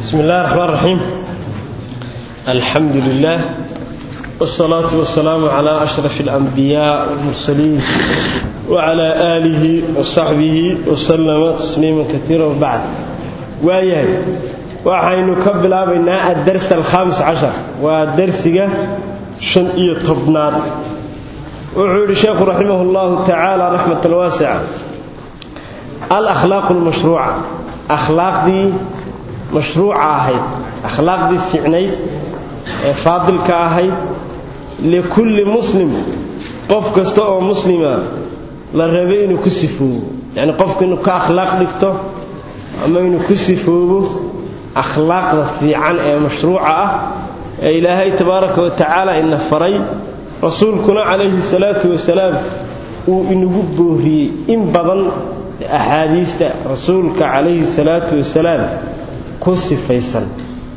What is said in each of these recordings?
بسم الله الرحمن الرحيم الحمد لله والصلاة والسلام على أشرف الأنبياء والمرسلين وعلى آله وصحبه وسلم تسليما كثيرا وبعد وآيان وحين نكبل بنا الدرس الخامس عشر والدرس شن إيه طبنات وعود الشيخ رحمه الله تعالى رحمة الواسعة الأخلاق المشروعة أخلاق دي مشروعة أهيد أخلاق دي فعنيد فاضل كأهيد لكل مسلم قف كستوء مسلمة للربي إنه كسفوه يعني قف إنه كأخلاق دكتو أما إنه كسفوه أخلاق في عن مشروعة إلهي تبارك وتعالى إن فري رسولكنا عليه الصلاة والسلام وإنه بوهري إن بضل أحاديث رسولك عليه الصلاة والسلام كسفيسا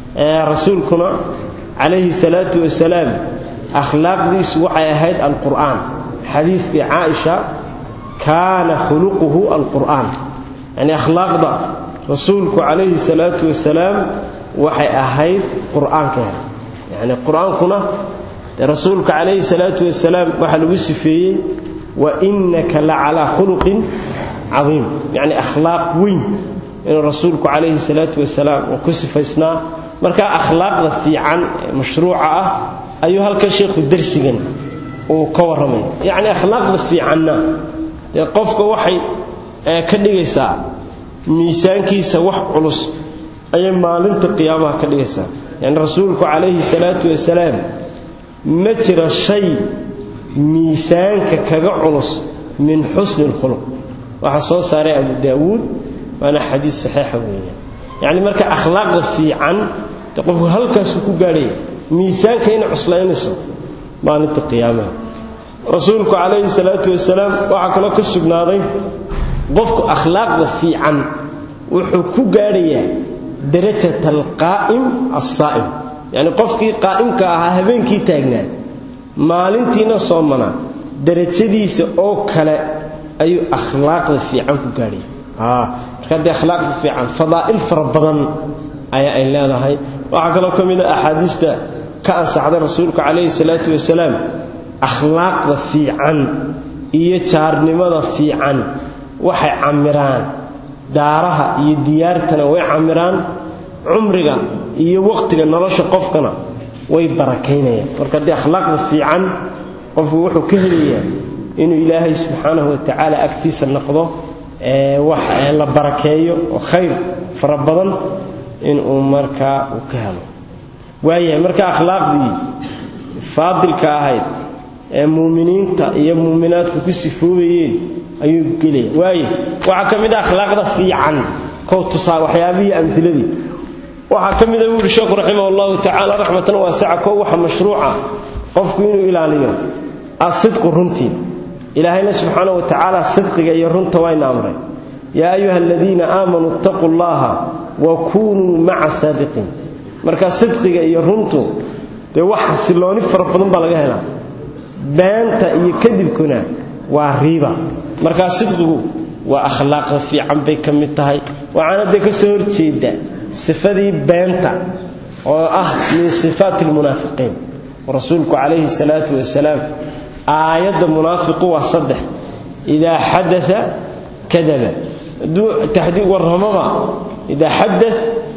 رسولكنا عليه الصلاة والسلام أخلاق دي سوحي أهيد القرآن حديث في عائشة كان خلقه القرآن يعني أخلاق ده رسولك عليه الصلاة والسلام وحي أهيد قرآن كان يعني القرآن كنا رسولك عليه الصلاة والسلام وحل وسفيه وإنك لعلى خلق عظيم يعني أخلاق وين إن رسولك عليه الصلاة والسلام وكسفيسنا marka akhlaaqda fiican mashruuca ah ayuu halka sheekhu darsigan uu ka waramay yaani akhlaaqda fiicanna ee qofka waxay ka dhigaysaa miisaankiisa wax culus ayay maalinta qiyaamaha ka dhigaysaa yaani rasuulku calayhi salaatu wasalaam ma jira shay miisaanka kaga culus min xusni alkhuluq waxa soo saaray abu daawuud waana xadiis saxiixa weeyaan yaani marka akhlaaqda fiican qofku halkaas ku gaadhay miisaanka in cuslaynayso maalinta qiyaamaha rasuulku calayhi salaatu wasalaam waxaa kaloo ka sugnaaday qofku akhlaaqda fiican wuxuu ku gaadhayaa darajat alqaa'im assaa'im yacni qofkii qaa'imka ahaa habeenkii taagnaa maalintiina soomanaa darajadiisa oo kale ayuu akhlaaqda fiican ku gaadhaya marka haddii akhlaaqda fiican fadaa'il fara badan ayaa ay leedahay waxaa kaloo ka mid a axaadiista ka ansaxday rasuulka calayhi salaatu wasalaam akhlaaqda fiican iyo jaarnimada fiican waxay camiraan daaraha iyo diyaartana way camiraan cumriga iyo waqtiga nolosha qofkana way barakaynayaan marka haddii akhlaaqda fiican qofku wuxuu ka helayaa inuu ilaahay subxaanahu watacaala agtiisa noqdo wax la barakeeyo oo khayr fara badan inuu markaa uu ka helo waayahay marka akhlaaqdii faadilka ahayd ee muuminiinta iyo muuminaadku ku sifoobayeen ayuu gelaya waaye waxaa ka mid ah akhlaaqda fiican kow tusaa waxyaabihii amhiladii waxaa ka mid a wuuri sheekhu raximah allahu tacaala raxmatan waasica kow waxa mashruuca qofku inuu ilaaliyo asidqu runtii ilaahayna subxaanahu wa tacaala sidqiga iyo runta wayna amray yaa ayuha aladiina aamanuu ittaquu llaha wa kunuu maca saadiqiin marka sidqiga iyo runtu dee wax xasilooni fara badan baa laga helaa beenta iyo kadibkuna waa riiba markaa sidqigu waa akhlaaqda fiican bay ka mid tahay waxaana dee ka soo horjeeda sifadii beenta oo ah min sifaati almunaafiqiin rasuulku calayhi salaatu wasalaam aayadda munaafiqu waa saddex idaa xadaa kadaba hadduu warramaba idaa xada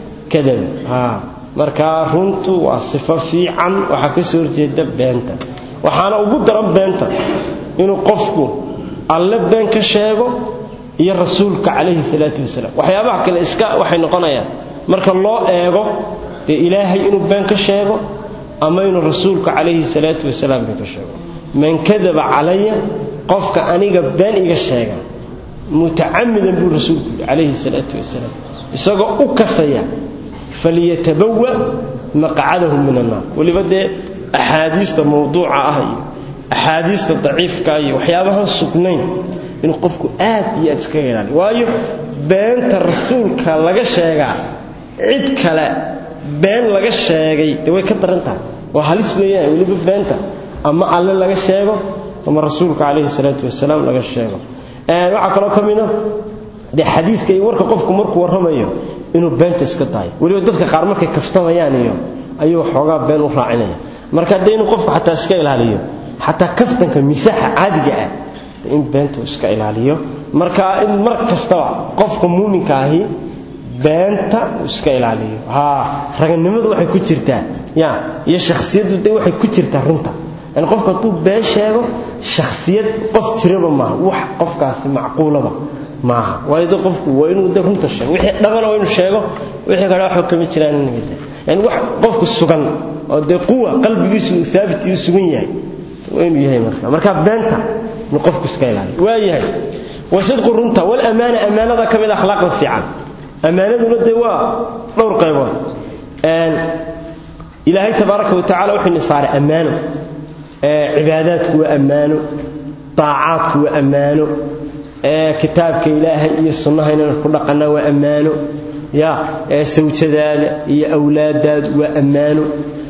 kadaba markaa runtu waa sifo fiican waxaa ka soo horjeeda beenta waxaana ugu daran beenta inuu qofku alle been ka sheego iyo rasuulka calayhi salaatu wasalaam waxyaabaha kale iska waxay noqonayaan marka loo eego dee ilaahay inuu been ka sheego ama inuu rasuulka calayhi salaatu wasalaam been ka sheego man kadaba calaya qofka aniga been iga sheega mutacamidan buu rasuulku yidhi calayhi salaatu wasalaam isagoo u kasaya falyatabawa maqcadahu min annaar weliba dee axaadiista mawduuca ah iyo axaadiista daciifka iyo waxyaabahan sugnayn inuu qofku aad iyo aad iskaga ilaaliyo waayo beenta rasuulka laga sheegaa cid kale been laga sheegay dee way ka daran tahay waa halis weeyaan weliba beenta ama alle laga sheego ama rasuulka calayhi salaatu wasalaam laga sheego waxaa kaloo ka mida dee xadiiska iyo warka qofku markuu warramayo inuu beenta iska daayo weliba dadka qaar markay kaftamayaan iyo ayuu xoogaa been u raacinaya marka dee inuu qofku xataa iska ilaaliyo xataa kaftanka misaaxa caadiga ah in beentu iska ilaaliyo marka in mar kastaba qofka muuminka ahi beenta uu iska ilaaliyo haa raganimadu waxay ku jirtaa ya iyo shakhsiyaddu dee waxay ku jirtaa runta yani qofku hadduu been sheego shakhsiyad qof jiraba maaha wax qofkaasi macquulaba maaha waayo de qofku waa inuu de runta sheego wixii dhabana waa inuu sheego wixii kale waxba kama jiraan inaga yani wax qofku sugan oo dee quwa qalbigiisu uu thaabit uu sugan yahay waa inuu yahay marka marka beenta inuu qofku iska ilaaliyo waa yahay wasidqu runta walamaana amaanada ka mid akhlaaqda fiican amaanaduna dee waa dhowr qaybood ilaahay tabaaraka wa tacala wuxuu nisaaray ammaano cibaadaadku waa ammaano daacaadku waa ammaano kitaabka ilaahay iyo sunnaha inaynu ku dhaqannaa waa ammaano ya sawjadaada iyo awlaadaadu waa ammaano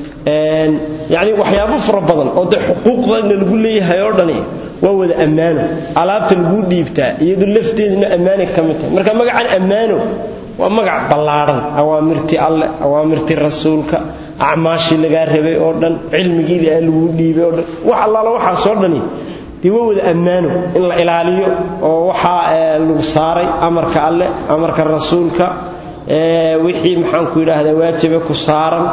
yacni waxyaabo fara badan oo dee xuquuqdana lagu leeyahay oo dhani waa wada ammaano alaabta laguu dhiibtaa iyadu lafteeduna ammaanay ka mid tahay marka magacan ammaano waa magac ballaadhan awaamirtii alleh awaamirtii rasuulka acmaashii lagaa rabay oo dhan cilmigii ilaahay laguu dhiibay oo dhan wax allaala waxaasoo dhani dee waa wada ammaano in la ilaaliyo oo waxaa lagu saaray amarka alleh amarka rasuulka wixii maxaanku yidhaahdaa waajibe ku saaran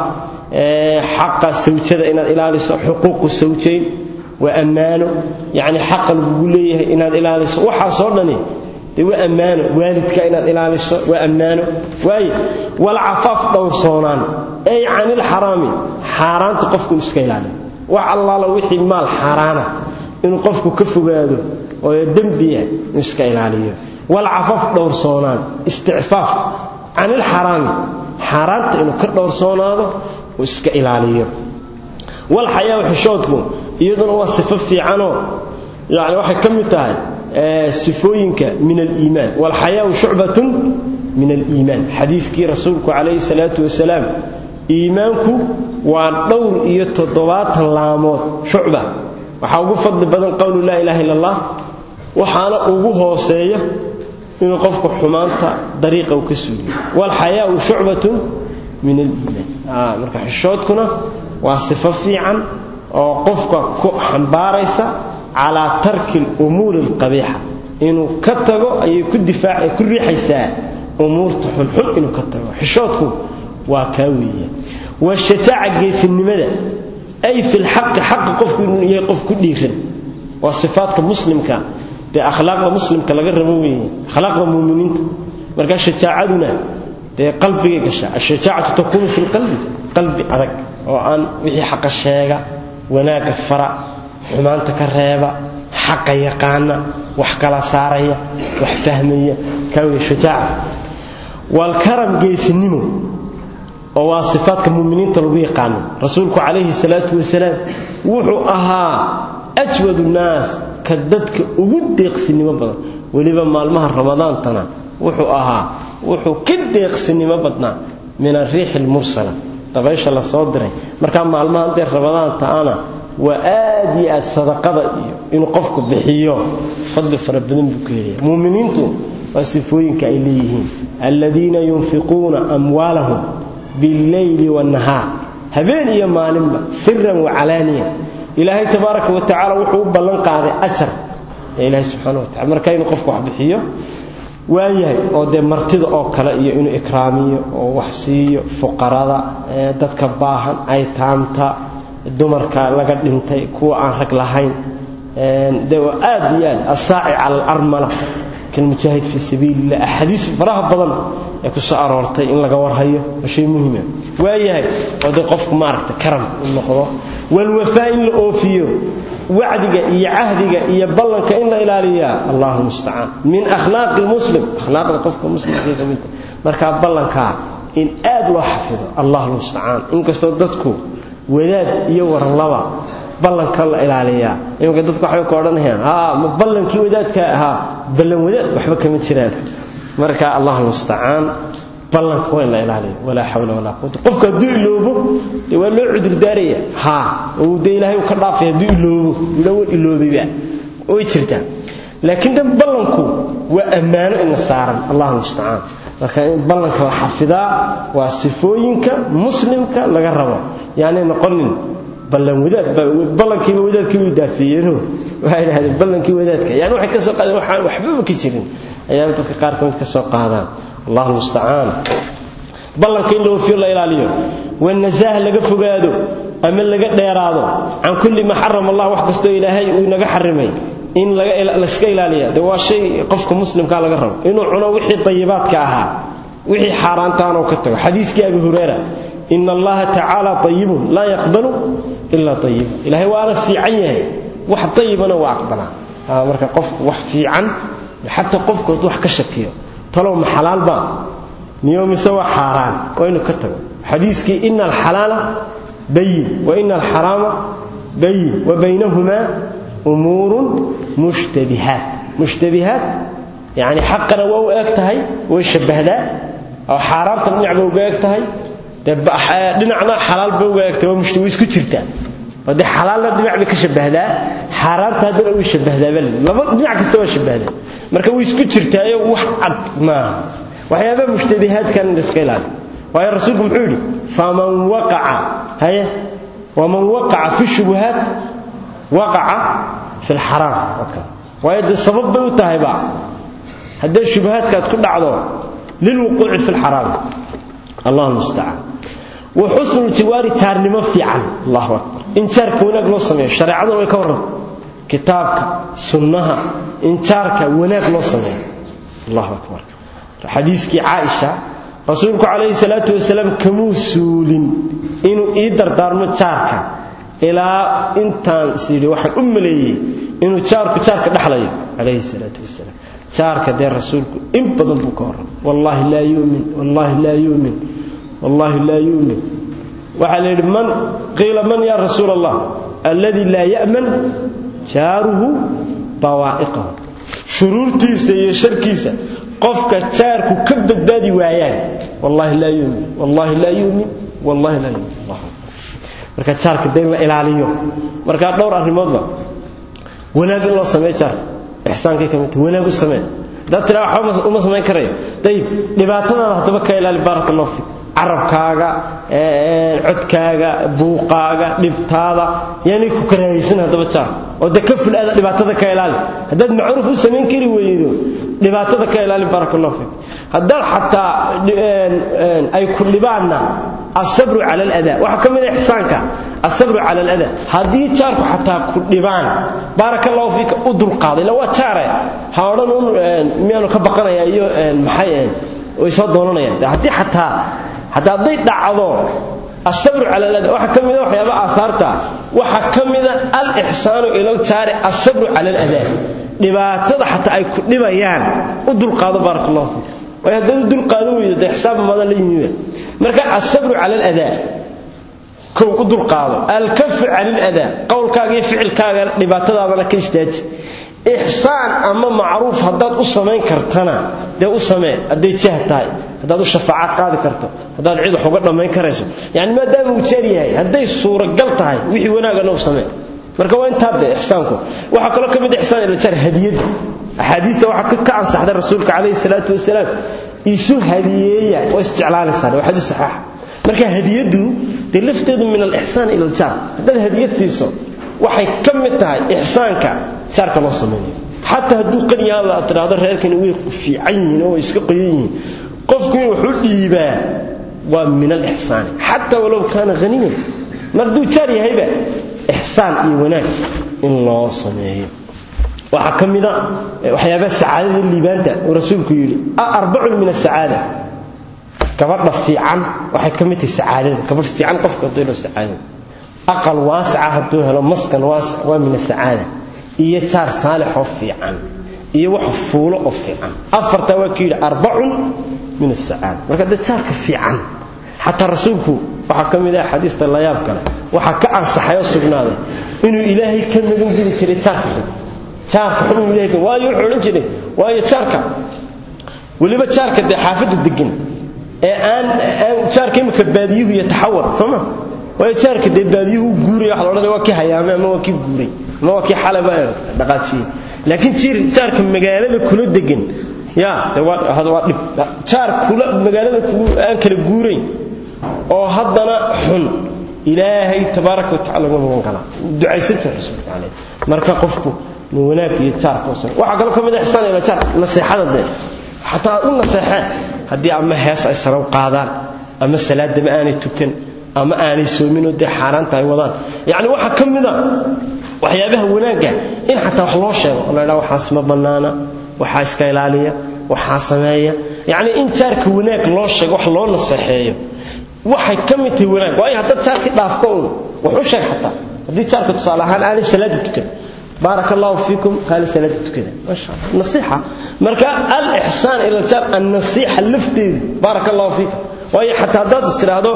xaqa sawjada inaad ilaaliso xuquuqu sawjayn waa ammaano yacni xaqa lagugu leeyahay inaad ilaaliso waxaasoo dhani dee waa ammaano waalidka inaad ilaaliso waa ammaano waaye walcafaaf dhowrsoonaan ay canilxaraami xaaraanta qofku inu iska ilaaliyo wax allaala wixii maal xaaraana inuu qofku ka fogaado oo dembiya inuu iska ilaaliyo walcafaaf dhowrsoonaan isticfaaf canilxaraami xaaraanta inuu ka dhowrsoonaado uu iska ilaaliyo walxayaa xishoodku iyaduna waa sifo fiicanoo yani waxay ka mid tahay sifooyinka min aliimaan walxayaau shucbatun min aliimaan xadiiskii rasuulku calayhi salaatu wasalaam iimaanku waa dhowr iyo toddobaatan laamood shucba waxaa ugu fadli badan qowlu laa ilaha illa allah waxaana ugu hooseeya inuu qofku xumaanta dariiqa uu ka suuliyo walxayaau shucbatun min aliimaan marka xishoodkuna waa sifo fiican oo qofka ku xambaaraysa calaa tarki alumuuri alqabiixa inuu ka tago ayay ku difaac ku riixaysaa umuurta xunxun inuu ka tago xishoodku waa kaa weeya washajaaca geesinimada ay fi lxaqi xaqa qofku inuu yahay qof ku dhiiran waa sifaadka muslimka dee akhlaaqda muslimka laga rabo weeye akhlaaqda muuminiinta marka shajaacaduna dee qalbigay gashaa ashajaacatu takuunu fi lqalbi qalbi adag oo aan wixii xaqa sheega wanaagga fara xumaanta ka reeba xaqa yaqaana wax kala saaraya wax fahmaya kaawey shajaaca waalkaram geesinimo oo waa sifaadka muuminiinta lagu yaqaano rasuulku calayhi salaatu wasalaam wuxuu ahaa ajwadu naas ka dadka ugu deeqsinimo badan weliba maalmaha ramadaantana wuxuu ahaa wuxuu ka deeqsinimo badnaa min ariixi almursala dabaysha la soo diray markaa maalmaha dee ramadaanta ana waa aad iyo aad sadaqada iyo inuu qofku bixiyo fadli fara badan buu ka helaya muuminiintu waa sifooyinka ay leeyihiin aladiina yunfiquuna amwaalahum billeyli waannahaar habeen iyo maalinba siran wacalaaniya ilaahay tabaaraka wa tacala wuxuu u ballan qaaday ajar ee ilaahay subxana wa tacala marka inuu qofku wax bixiyo waayahay oo dee martida oo kale iyo inuu ikraamiyo oo wax siiyo fuqarada dadka baahan aytaamta dumarka laga dhintay kuwa aan rag lahayn de aad iyo aad asaaci cala alarmala kalmujaahid fii sabiilillah axaadiis faraha badan ee ku soo aroortay in laga warhayo waa shay muhima waayahay oo dee qofku maaragta karam u noqdo walwafaa in la oofiyo wacdiga iyo cahdiga iyo ballanka in la ilaaliyaa allahu mustacaan min akhlaaqi lmuslim akhlaaqda qofka muslimkay ka midta markaa ballankaa in aad loo xafido allahu mustacaan inkastoo dadku wadaad iyo waranlaba ballanka la ilaaliyaa imanka dadku waxbay ka odhanayaan haa ma ballankii wadaadka ahaa ballan wadaad waxba kama jiraan marka allahu mustacaan ballanka waa in la ilaaliyo walaa xawla walaa quwata qofku hadduu iloobo dee waa loo cudurdaaraya haa oo dee ilaahay uu ka dhaafay hadduu iloobo ila wan iloobayba way jirtaa laakiin dan ballanku waa ammaano ina saaran allahu mustacaan marka in ballanka la xafidaa waa sifooyinka muslimka laga rabo yaanay noqonin ballan wadaad ballankiiba wadaadkii way daafeeyeeno waxay idhahdeen ballankii wadaadka yani waxay ka soo qaadeen waxaan waxbaba ka jirin ayaa dadka qaar kamid ka soo qaadaan allahu mustacaan ballanka in la oofiyo la ilaaliyo wanasaah laga fogaado ama laga dheeraado can kulli ma xarama allah wax kastoo ilaahay uu inaga xarimay in layska ilaaliya de waa shay qofka muslimkaa laga rabo inuu cuno wixii dayibaadka ahaa wixii xaaraantaanoo ka tago xadiiskii abi hurayra in allaha tacaala ayibun laa yaqbalu ilaa ayiba ilahay waana fiican yahay wax dayibana waa aqbalaa marka qofku wax fiican xataa qofkood wax ka shakiyo talow ma xalaalba miyo mise waa xaaraan waa inuu ka tago xadiiskii ina alxalaala bayin wa ina alxaraama bayin wa baynahumaa umuurun mushtabihaat mushtabihaat yani xaqana waa u eg tahay way shabbahdaa oo xaaraamtan dhinacba uga eg tahay dee dhinacna xalaalba uga eg tahay waa isku jirtaa oo dee xalaalna dhinac bay ka shabbahdaa xaaraamta haddana way shabbahdaa bal laba dhinac kasta waa shabbahdaa marka way isku jirtaayo wax cad maaha waxyaabaha mushtabihaadkan in iska ilaali waayo rasuulku muxuu yidhi faman waqaca haye waman waqaca fi shubuhaat waqaca fi lxaraam waayo dee sabab bay u tahayba haddee shubahaadkaad ku dhacdo lilwuquuci fi lxaraam allah mustacaan wa xusnu ljiwaari jaarnimo fiican allahu akbar in jaarka wanaag loo sameeyo shareecaduna way ka warran kitaabka sunnaha in jaarka wanaag loo sameeyo allahu akbar xadiiskii caaisha rasuulku calayhi salaatu wasalaam kamuu suulin inuu ii dardaarmo jaarka ilaa intaan is yidhi waxaan u maleeyey inuu jaarku jaarka dhexlayo calayhi salaatu wasalaam jaarka dee rasuulku in badan buu ka warram wallaahi laa yumin wallaahi laa yumin wallaahi laa yumin waxaa la yidhi man qiila man yaa rasuula allah alladii laa ya'man jaaruhu bawaa'iqahu shuruurtiisa iyo sharkiisa qofka jaarku ka badbaadi waayaan wallaahi laa yumin wallaahi laa yumin wallaahi laa yumin marka jaarka dee in la ilaaliyo markaa dhowr arrimoodba wanaag in loo sameeyo jaarka ixsaankay ka midta wanaag u samee haddaad tiraa waxba uma samayn karayo dayib dhibaatadaada haddaba ka ilaali baaraka allahu fiik carabkaaga codkaaga buuqaaga dhibtaada yaanay ku karaahaysan haddaba jaar oo de ka ful aada dhibaatada ka ilaali haddaad macruuf u samayn kari weydo dhibaatada ka ilaali baaraka allahu fiik haddaad xataa ay ku dhibaanna asabru cala aladaa waxaa ka mid a ixsaanka asabru cala aladaa haddii jaarku xataa ku dhibaan baaraka allahu fiika u dulqaada illa waa jaare ha odhan un miyaanu ka baqanaya iyo maxay way soo doonanayaan haddii xataa hataa hadday dhacdo asabru cala alada waxaa ka mida waxyaaba aahaarta waxaa ka mida alixsaanu ila ljaari asabru cala aladaa dhibaatada xataa ay ku dhibayaan u dulqaado baaraka allahu fiik waayo haddaad u dulqaadan weydo dee xisaabba madan la yimiba marka asabru cala aladaa kow u dulqaado alkafu cani aladaa qowlkaaga iyo ficilkaaga dhibaatadaadana ka istaaji ixsaan ama macruuf haddaad u samayn kartana dee u samee hadday jah tahay haddaad u shafaaca qaadi karto haddaad cid wax uga dhammayn karayso yani maadaama uu jaar yahay hadday suuragal tahay wixii wanaagana u samee marka waa intaa de ixsaanku waxaa kaloo ka mid ixsaan ila jaar hadiyadda axaadiista waxaa ka ansaxday rasuulka calayhi salaatu wasalaam isu hadiyeeya waa isjeclaanaysaan waa xadiis saxiixa marka hadiyaddu dee lafteedu min alixsaan ila aljaar haddaad hadiyad siiso waxay ka mid tahay ixsaanka jaarka loo samaynayo xataa hadduu qaniyaada aad tidhaahdo reerkani way fiican yihiin oo way iska qoyan yihiin qofku in wuxuu dhiibaa waa min alixsaani xataa walow kaana haniyan mar hadduu jaar yahayba ixsaan iyo wanaag in loo sameeyo waxaa ka mida waxyaabaha sacaadada liibaanta uu rasuulku yidhi arbacun min asacaada gabadha fiican waxay ka mid tahay sacaadada gabadh fiican qofka hadduu helo sacaadada aqal waasica hadduu helo maskan waasic waa min asacaada iyo jaar saalixoo fiican iyo wax fuulo oo fiican afartaa waa ku yidhi arbacun min asacaada marka dee jaarka fiican xataa rasuulku waxaa ka mid ah xadiista layaab kale waxaa ka ansaxay oo sugnaaday inuu ilaahay ka magan geli jiray jaarka xun jaarka xun inuu ilahay ka waayo wuxuu odhan jiray waayo jaarka weliba jaarka dee xaafadda degan ee aan aan jaarka imika baadiyuhu iyo taxawar soo ma waayo jaarka dee baadiyuhu u guuray waxa la odhanaya waa kii hayaamay ama waa kii guuray ama waa kii xalay baa dhaqaajiyey laakiin jiir jaarka magaalada kula degan ya de waa hada waa dhib jaar kula magaalada aan kala guurayn oo haddana xun ilaahay tabaaraka watacaala uga magan galaa ducaysanta rasuulka caleyh marka qofku min wanaag iyo jaarka usan waxaa kaloo ka mid ah ixsaan ila jaar naseexada dee xataa u naseexeen haddii ama hees ay saraw qaadaan ama salaadama aanay tukan ama aanay soominoo dee xaaraanta ay wadaan yacni waxaa ka mid a waxyaabaha wanaagga in xataa wax loo sheego oo la ydhaha waxaas ma bannaana waxaa iska ilaaliya waxaa sameeya yacni in jaarka wanaag loo sheego wax loo naseexeeyo waxay ka mid tahay wanaag waayo haddaad jaarkii dhaafko un wax u sheeg xataa haddii jaarka tusaale ahaan aanay salaada tukan بارك الله فيكم قال سلاتة كذا ما شاء الله نصيحة مركا الإحسان إلى الجار النصيحة اللفتي بارك الله فيكم وهي حتى ضد استرادو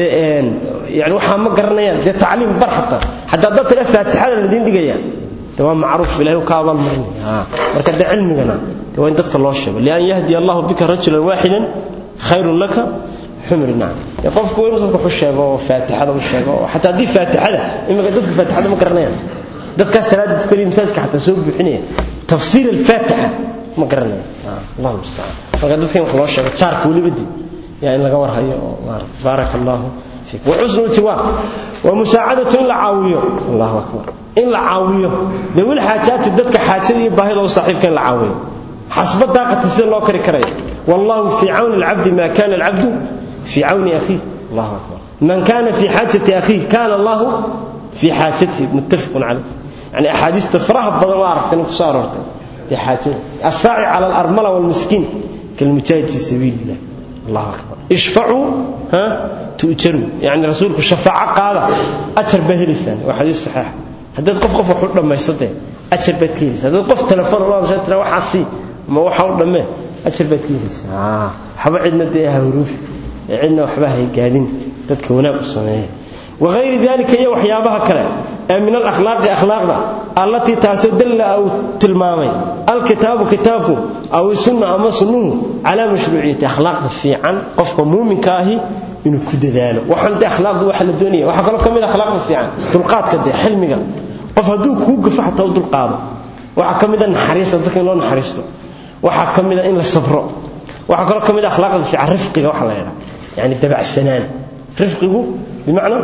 يعني وحا ما قرنيان دي تعليم بر حتى حتى ضد تلا فاتحة الذين دقيا تمام معروف بالله وكاب المرني ها مركا ده علمنا وين تدخل الله الشيء لأن يهدي الله بك رجلا واحدا خير لك حمر نعم يقف كوين وصدق الشيء فاتحة والشيء حتى دي فاتحة إما قد فاتحة ما قرنيان dadka salaada tukanay masaajidka xataa soo buuxinaya tafsiir al-fatiha ma garanayo allah musta'an marka dadka wax loo sheego jaarka waliba dii yaa in laga warhayo oo baaraka allah fiik wa husnul tiwab wa musaacadatu in la caawiyo allahu akbar in la caawiyo dawil xaajaati dadka xaajada iyo baahida u saaxiibka in la caawiyo xasba daaqati sida loo kari karayo wallahu fi auni al-abd ma kana al-abd fi auni akhi allahu akbar man kana fi hajati akhi kana allah في حاجته متفق عليه يعني أحاديث تفرح بدل ما عرفت أنك صارت في حاجته الساعي على الأرملة والمسكين كالمجاهد في سبيل الله الله أكبر اشفعوا ها تؤجروا يعني رسولك الشفاعة قال أجر به لسان وحديث صحيح هذا قف قف وحول لما يصدق أجر به كيس هذا قف تلفون الله جاءت له وحاسي ما هو حول لما أجر به كيس آه حبا عندنا ديها هروف عندنا وحباها يقالين تذكرونا بالصناعيه وغير ذلك هي وحيابها كلا من الأخلاق أخلاقنا التي تسدل أو تلمامي الكتاب كتابه أو السنة أما سنه على مشروعية أخلاق في عن قفك مؤمن كاهي إنه كد ذلك وحن أخلاق ذو حل الدنيا وحكى لكم من أخلاق في عن تلقات كده حلمك قف هدوك هو قفع تود القاضي وحكى من النحريس ذلك إنه نحريسته وحكى من إن الصبر وحكى لكم من أخلاق في عن رفقه وحلا يعني تبع السنان رفقه بمعنى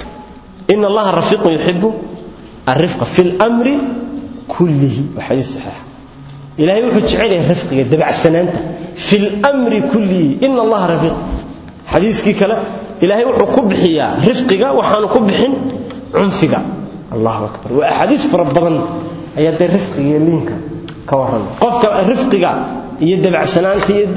إن الله رفيق يحب الرفق في الأمر كله وحديث صحيح إلهي وحد شعيره الرفق يدبع السنانة في الأمر كله إن الله رفيق حديث كي كلا إلهي وحد كبحيا رفقك وحان كبح عنفك الله أكبر وأحاديث فربضا أياد الرفق يلينك كورن قفك رفقك يدبع سنانتي يد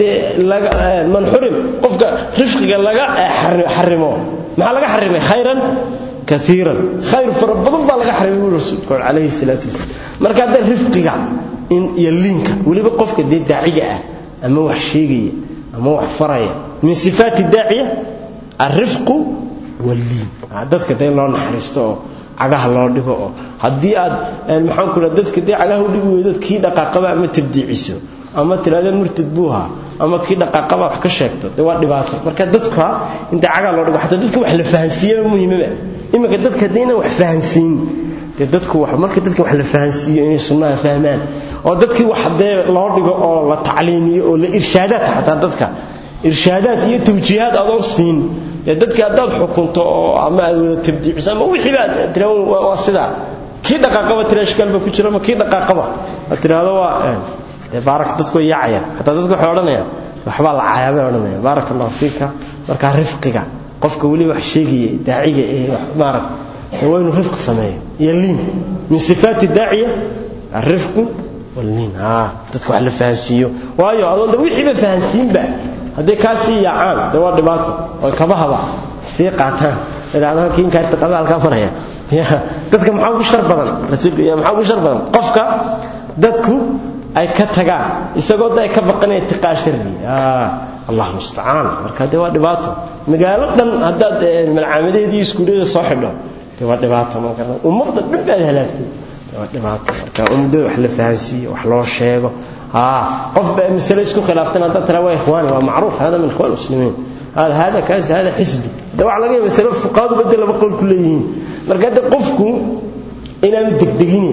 من حرم قفك رفقك لغا حرمه maxaa laga xarimay khayran kaiiran khayr fara badan baa laga xarimay buu rasuulku calayhi salaatu wasalaam marka hadda rifqiga in iyo liinka weliba qofka dee daaciga ah ama wax sheegaya ama wax faraya min sifaati daaciya alrifqu walliin dadka dee loo naxariisto oo cagaha loo dhigo oo haddii aad maxaan ku dadka dee cagaha u dhigi weydo kii dhaqaaqaba ama tabdiiciso ama tiraahdo murtad buuha ama kii dhaqaaqaba wax ka sheegto de waa dhibaato marka dadka inta cagaa loo dhigo xataa dadka wax la fahansiiyo muhiimaba iminka dadka haddii inaan wax fahansiin dee dadku wax marka dadka wax la fahansiiyo inay sunnaha fahmaan oo dadkii wax dee loo dhigo oo la tacliimiyo oo la irshaadaad xataa dadka irshaadaad iyo tawjiihaad adoon siin dee dadka haddaad xukunto oo ama aad wada tabdiiciso ama wixii baad tira waa sidaa kii dhaqaaqaba tira ishkaal ba ku jira ama kii dhaqaaqaba aad tiraahdo waa dee baarak dadku way yaacayaan xataa dadku waxay odhanayaan waxbaa la caayaa bay odhanayaan baaraka allahu fiika markaa rifqiga qofka weli wax sheegaya daaciga ee maarak waa inuu rifqi sameeyo iyo liin min sifaati daaciya alrifqu walliin haa dadka wax la fahansiiyo waayo adoon de wixiiba fahansiinba hadday kaa sii yaacaan dee waa dhibaato oo kabahaba sii qaataan idhahdaan kiinkaa qaba halkaa maraya dadka maxaa ugu shar badan rasuulka maxaa ugu shar badan qofka dadku ay ka tagaan isagoo da ay ka baqanaya tiqaa sharri allah mustacaan marka dee waa dhibaato magaalo dhan haddaad malcaamadeedii iskuullada soo xidho dee waa dhibaato marka ummadda dhan baad halaagtay dee waa dhibaato marka ummadda wax la fahansiiyo wax loo sheego haa qof baa masale isku khilaaftan haddaad tiraa waa ikhwaani waa macruuf hada min ikhwaan muslimiin هذا هذا كاس هذا حزبي ده waxa laga yaabaa salaf fuqaadu badal laba qowl ku leeyihiin marka hadda qofku inaan degdegin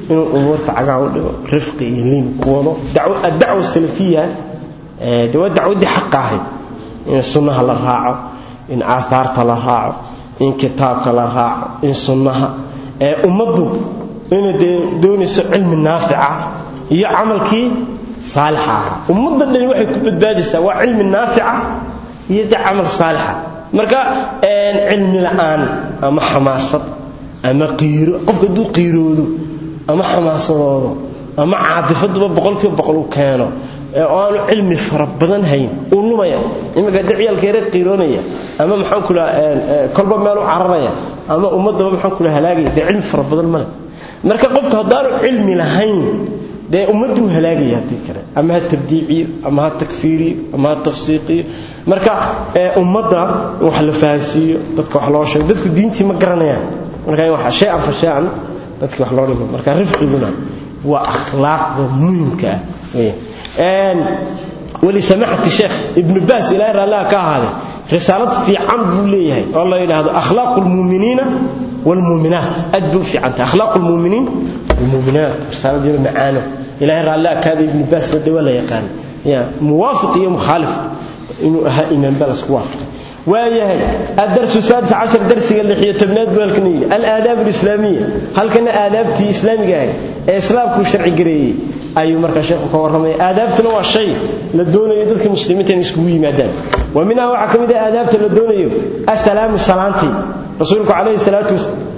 inuu umuurta cagaha u dhigo rifqi iyo liin ku wado addacwa salafiya de waa dacwaddii xaqa ahayd in sunnaha la raaco in aahaarta la raaco in kitaabka la raaco in sunnaha ee ummaddu inay dee doonayso cilmi naafica iyo camalkii saalixa ahaa ummadda dhani waxay ku badbaadaysaa waa cilmi naafica iyo dee camal saalixa marka cilmi la'aan ama xamaasad ama qiiro qofka hadduu qiiroodo ama xamaasadoodo ama caadifaduba boqolkiiba boqol u keeno oo aanu cilmi fara badan hayn uu lumaya iminka haddii ciyaalka yare qiiroonaya ama maxaan kula kolba meel u cararaya ama ummaddaba maxaan kula halaagaya dee cilmi fara badan male marka qofka haddaanu cilmi lahayn dee ummadduu halaagaya haddii kale ama ha tabdiiciyo ama ha takfiiriyo ama ha tafsiiqiyo marka ummadda in wax la fahansiiyo dadka wax loo sheego dadku diintii ma garanayaan marka in wax shay-an fa shay-an dadkii wax loo dhigo marka rifqiguna waa akhlaaqda muhimka ah weeyaan walisamaxati sheekh ibnu baas ilaahay raallaha ka ahaaday risaalad fiican buu leeyahay oo la yidhaahdo akhlaaqu lmuuminiina waalmuuminaat aad buu u fiicantay akhlaaqu lmuuminiin walmuuminaat risaalad yaro macaano ilaahay raallaha kaada ibnu baas wade waa la yaqaan ya muwaafiq iyo mukhaalif inuu ahaa imaan baa lasku waafaqay waayahay adarsu saadis cashar darsiga lixiyo tobnaad buu halkan yidhi alaadaab alislaamiya halkana aadaabtii islaamiga ahayd ee islaamkuu sharci gareeyey ayuu markaa sheekhu ka warramaya aadaabtuna waa shay la doonayo dadka muslimiinta inay iskugu yimaadaan wa minhaa waxaa ka mid ah aadaabta la doonayo assalaamu salaantii rasuulku calayhi salaatu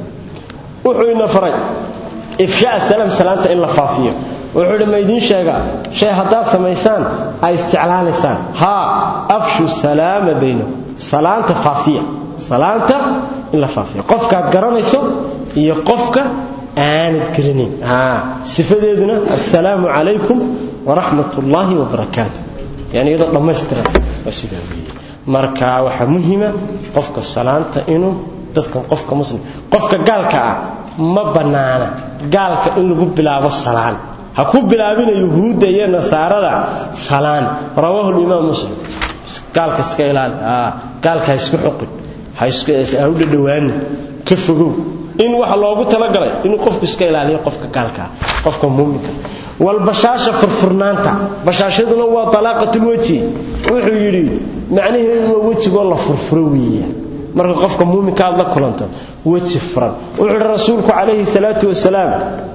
wuxuu ina faray ifshaa salaam salaanta in la faafiyo wuxuu idhi ma idiin sheegaa shay haddaad samaysaan ay isjeclaanaysaan haa afshu salaama baynakum salaanta faafiya salaanta in la faafiya qofkaad garanayso iyo qofka aanad garanayn sifadeeduna assalaamu calaykum waraxmat ullaahi wabarakaatu yani iyadoo dhammaystiran waa sidaa weeye marka waxaa muhima qofka salaanta inuu dadkan qofka muslim qofka gaalka ah ma bannaana gaalka in lagu bilaabo salaan ha ku bilaabina yuhuudda iyo nasaarada salaan rawaahu limaam muslim gaalka iska ilaali gaalka ha isku xoqin ha u dhadhowaanin ka fogow in waxa loogu talagalay inuu qofku iska ilaaliyo qofka gaalkaa qofka muuminka walbashaasha furfurnaanta bashaashaduna waa talaaqatulweji wuxuu yidhi macnaheedu waa wejigoo la furfuro weeyaan marka qofka muuminka aad la kulanto weji furan wuxuu yidhi rasuulku calayhi salaatu wasalaam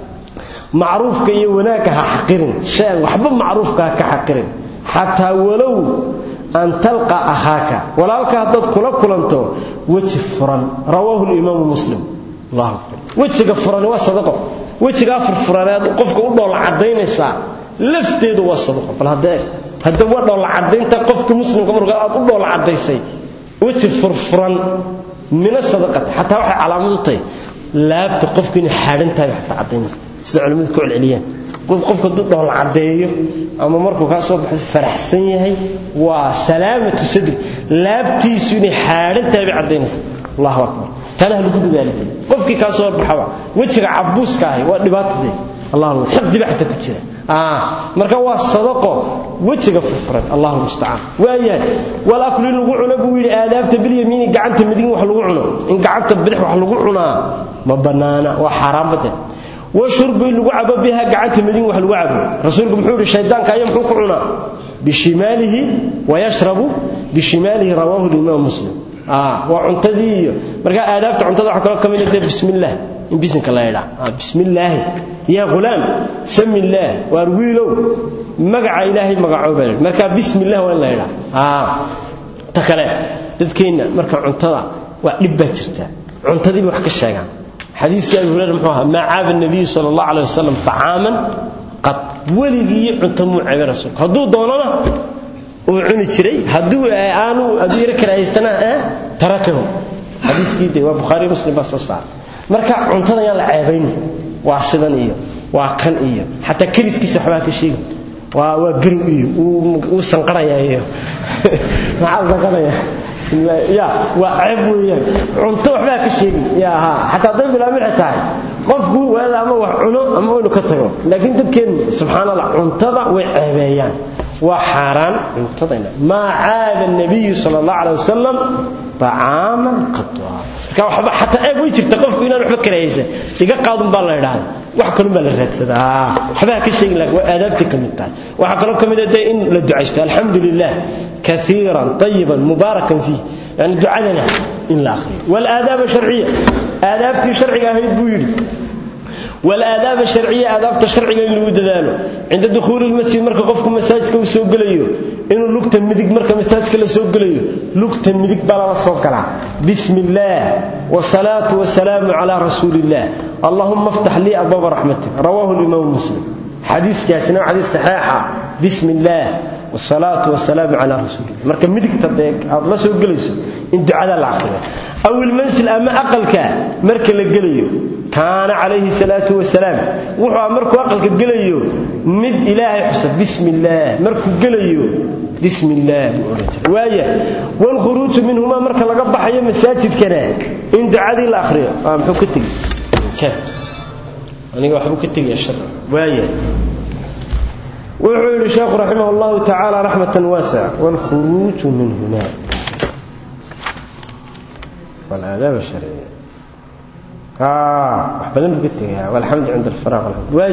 macruufka iyo wanaagga ha xaqirin shay waxba macruufka ha ka xaqirin xataa walow an talqa akhaaka walaalka haddaad kula kulanto weji furan rawaahu limaamu muslim allahu akbar wejiga furan waa sadaqo wejigaa furfuraneed qofka u dhoola cadaynaysaa lafteedu waa sadaqo bal haddee hadda waa dhoola cadaynta qofka muslimka marka aad u dhoola cadaysay weji furfuran mina sadaqati xataa waxay calaamad u tahay laabta qofka inay xaadhan tahay xataa cadaynaysa sida culimmadu ku celceliyaan qofka hadduu dhoola caddeeyo ama markuu kaa soo baxo faraxsan yahay waa salaamatu sadri laabtiisu inay xaadhan tahay bay caddaynaysa allahu akbar tana ha lagu dadaalintay qofkii kaa soo baxaba wejiga cabuuska ahi waa dhibaatadee allahu xaqdiba xataa ku jira marka waa sadaqo wejiga furfuran allahu mustacaan waayahay walaklu in lagu cuno buu yidhi aadaabta bilyamiini gacanta midig wax lagu cuno in gacanta bidix wax lagu cunaa ma bannaana waa xaaraambade washurbu in lagu cabo biha gacanta midig wax lagu cabo rasuulku muxuu yidhi shaydaanka ayaa muxuu ku cunaa bishimaalihi wayashrabu bishimaalihi rawaahu limaam muslim waa cuntadii iyo marka aadaabta cuntada waxa kaloo ka mid ah bismillaah in bisinka la yidhaa bismillaahi yaa ghulaam sami illaah waar wiilow magaca ilaahay magacooba marka bismillah waa in la yidhaa ta kale dadkeenna marka cuntada waa dhib baa jirta cuntadiiba wax ka sheegaan xadiiskii abi hurayra muxuu ahaa maa caaba nabiyu sala allah calay wasalam tacaaman qad weligii cunto muu cabay rasuulku hadduu doonana uu cuni jiray hadduu aanu hadduu yaro karahaystana tarakahu xadiiskii de waa bukhaari muslim baa soo saaray marka cuntada yaan la ceebayni waa sidan iyo waa kan iyo xataa keliskiisa waxbaa ka sheegi waa waa garow iyo wuu sanqarayaa iyo maxaa sanqaraya ya waa ceeb weeyaan cunto waxbaa ka sheegi ya ha xataa hadday bilaamilxa tahay qofku waada ama wax cuno ama inu ka tago laakiin dadkeen subxaan allah cuntada way ceebeeyaan waa xaaraan cuntadayna maa caaba nabiyu sala allah calay wasalam طacaaman qadwa marka waxba xataa eeg way jirta qofku inaan waxba karahaysan iga qaadun baa la idhaahda wax kalun baa la raadsadaa waxbaa ka sheegi laha waa aadaabtii ka mid tahay waxaa kaloo ka mid ah dee in la ducaysto alxamdu lilah kaiiran طayiban mubaarakan fiih yani ducadana in la akhriyo walaadaab sharciya aadaabtii sharciga ahayd buu yidhi walaadaab sharciya aadaabta sharciga in lagu dadaalo cinda dukhuuli lmasjid marka qofku masaajidka uu soo gelayo inuu lugta midig marka masaajidka la soo gelayo lugta midig baa lala soo galaa bismi illaah wasalaatu wasalaamu calaa rasuuli illah allahuma aftax lii abwaaba raxmatik rawaahu limaamu muslim xadiiskaasina waa xadiis saxiixa bismi illaah wasalaatu wasalaamu calaa rasuulillah marka midigta dee aad la soo gelayso in ducada la akhriyo aw ilmansil ama aqalka marka la gelayo kaana calayhi salaatu wasalaam wuxuu markuu aqalka gelayo mid ilaahay xusa bismi illaah markuu gelayo bismi illaah buu odhan jiray waaya waalkhuruuju minhumaa marka laga baxayo masaajidkana in ducadii la akhriyo aa muxuu ka tegi aniga waxbuu ka tegaya shar waaya wuxuu yidhi sheekhu raximah allahu tacaala raxmatan waasica waalkhuruuju minhumaa walaadaab sharciya wax badan buu ka tegaya walxamdu cinda alfaraaq waay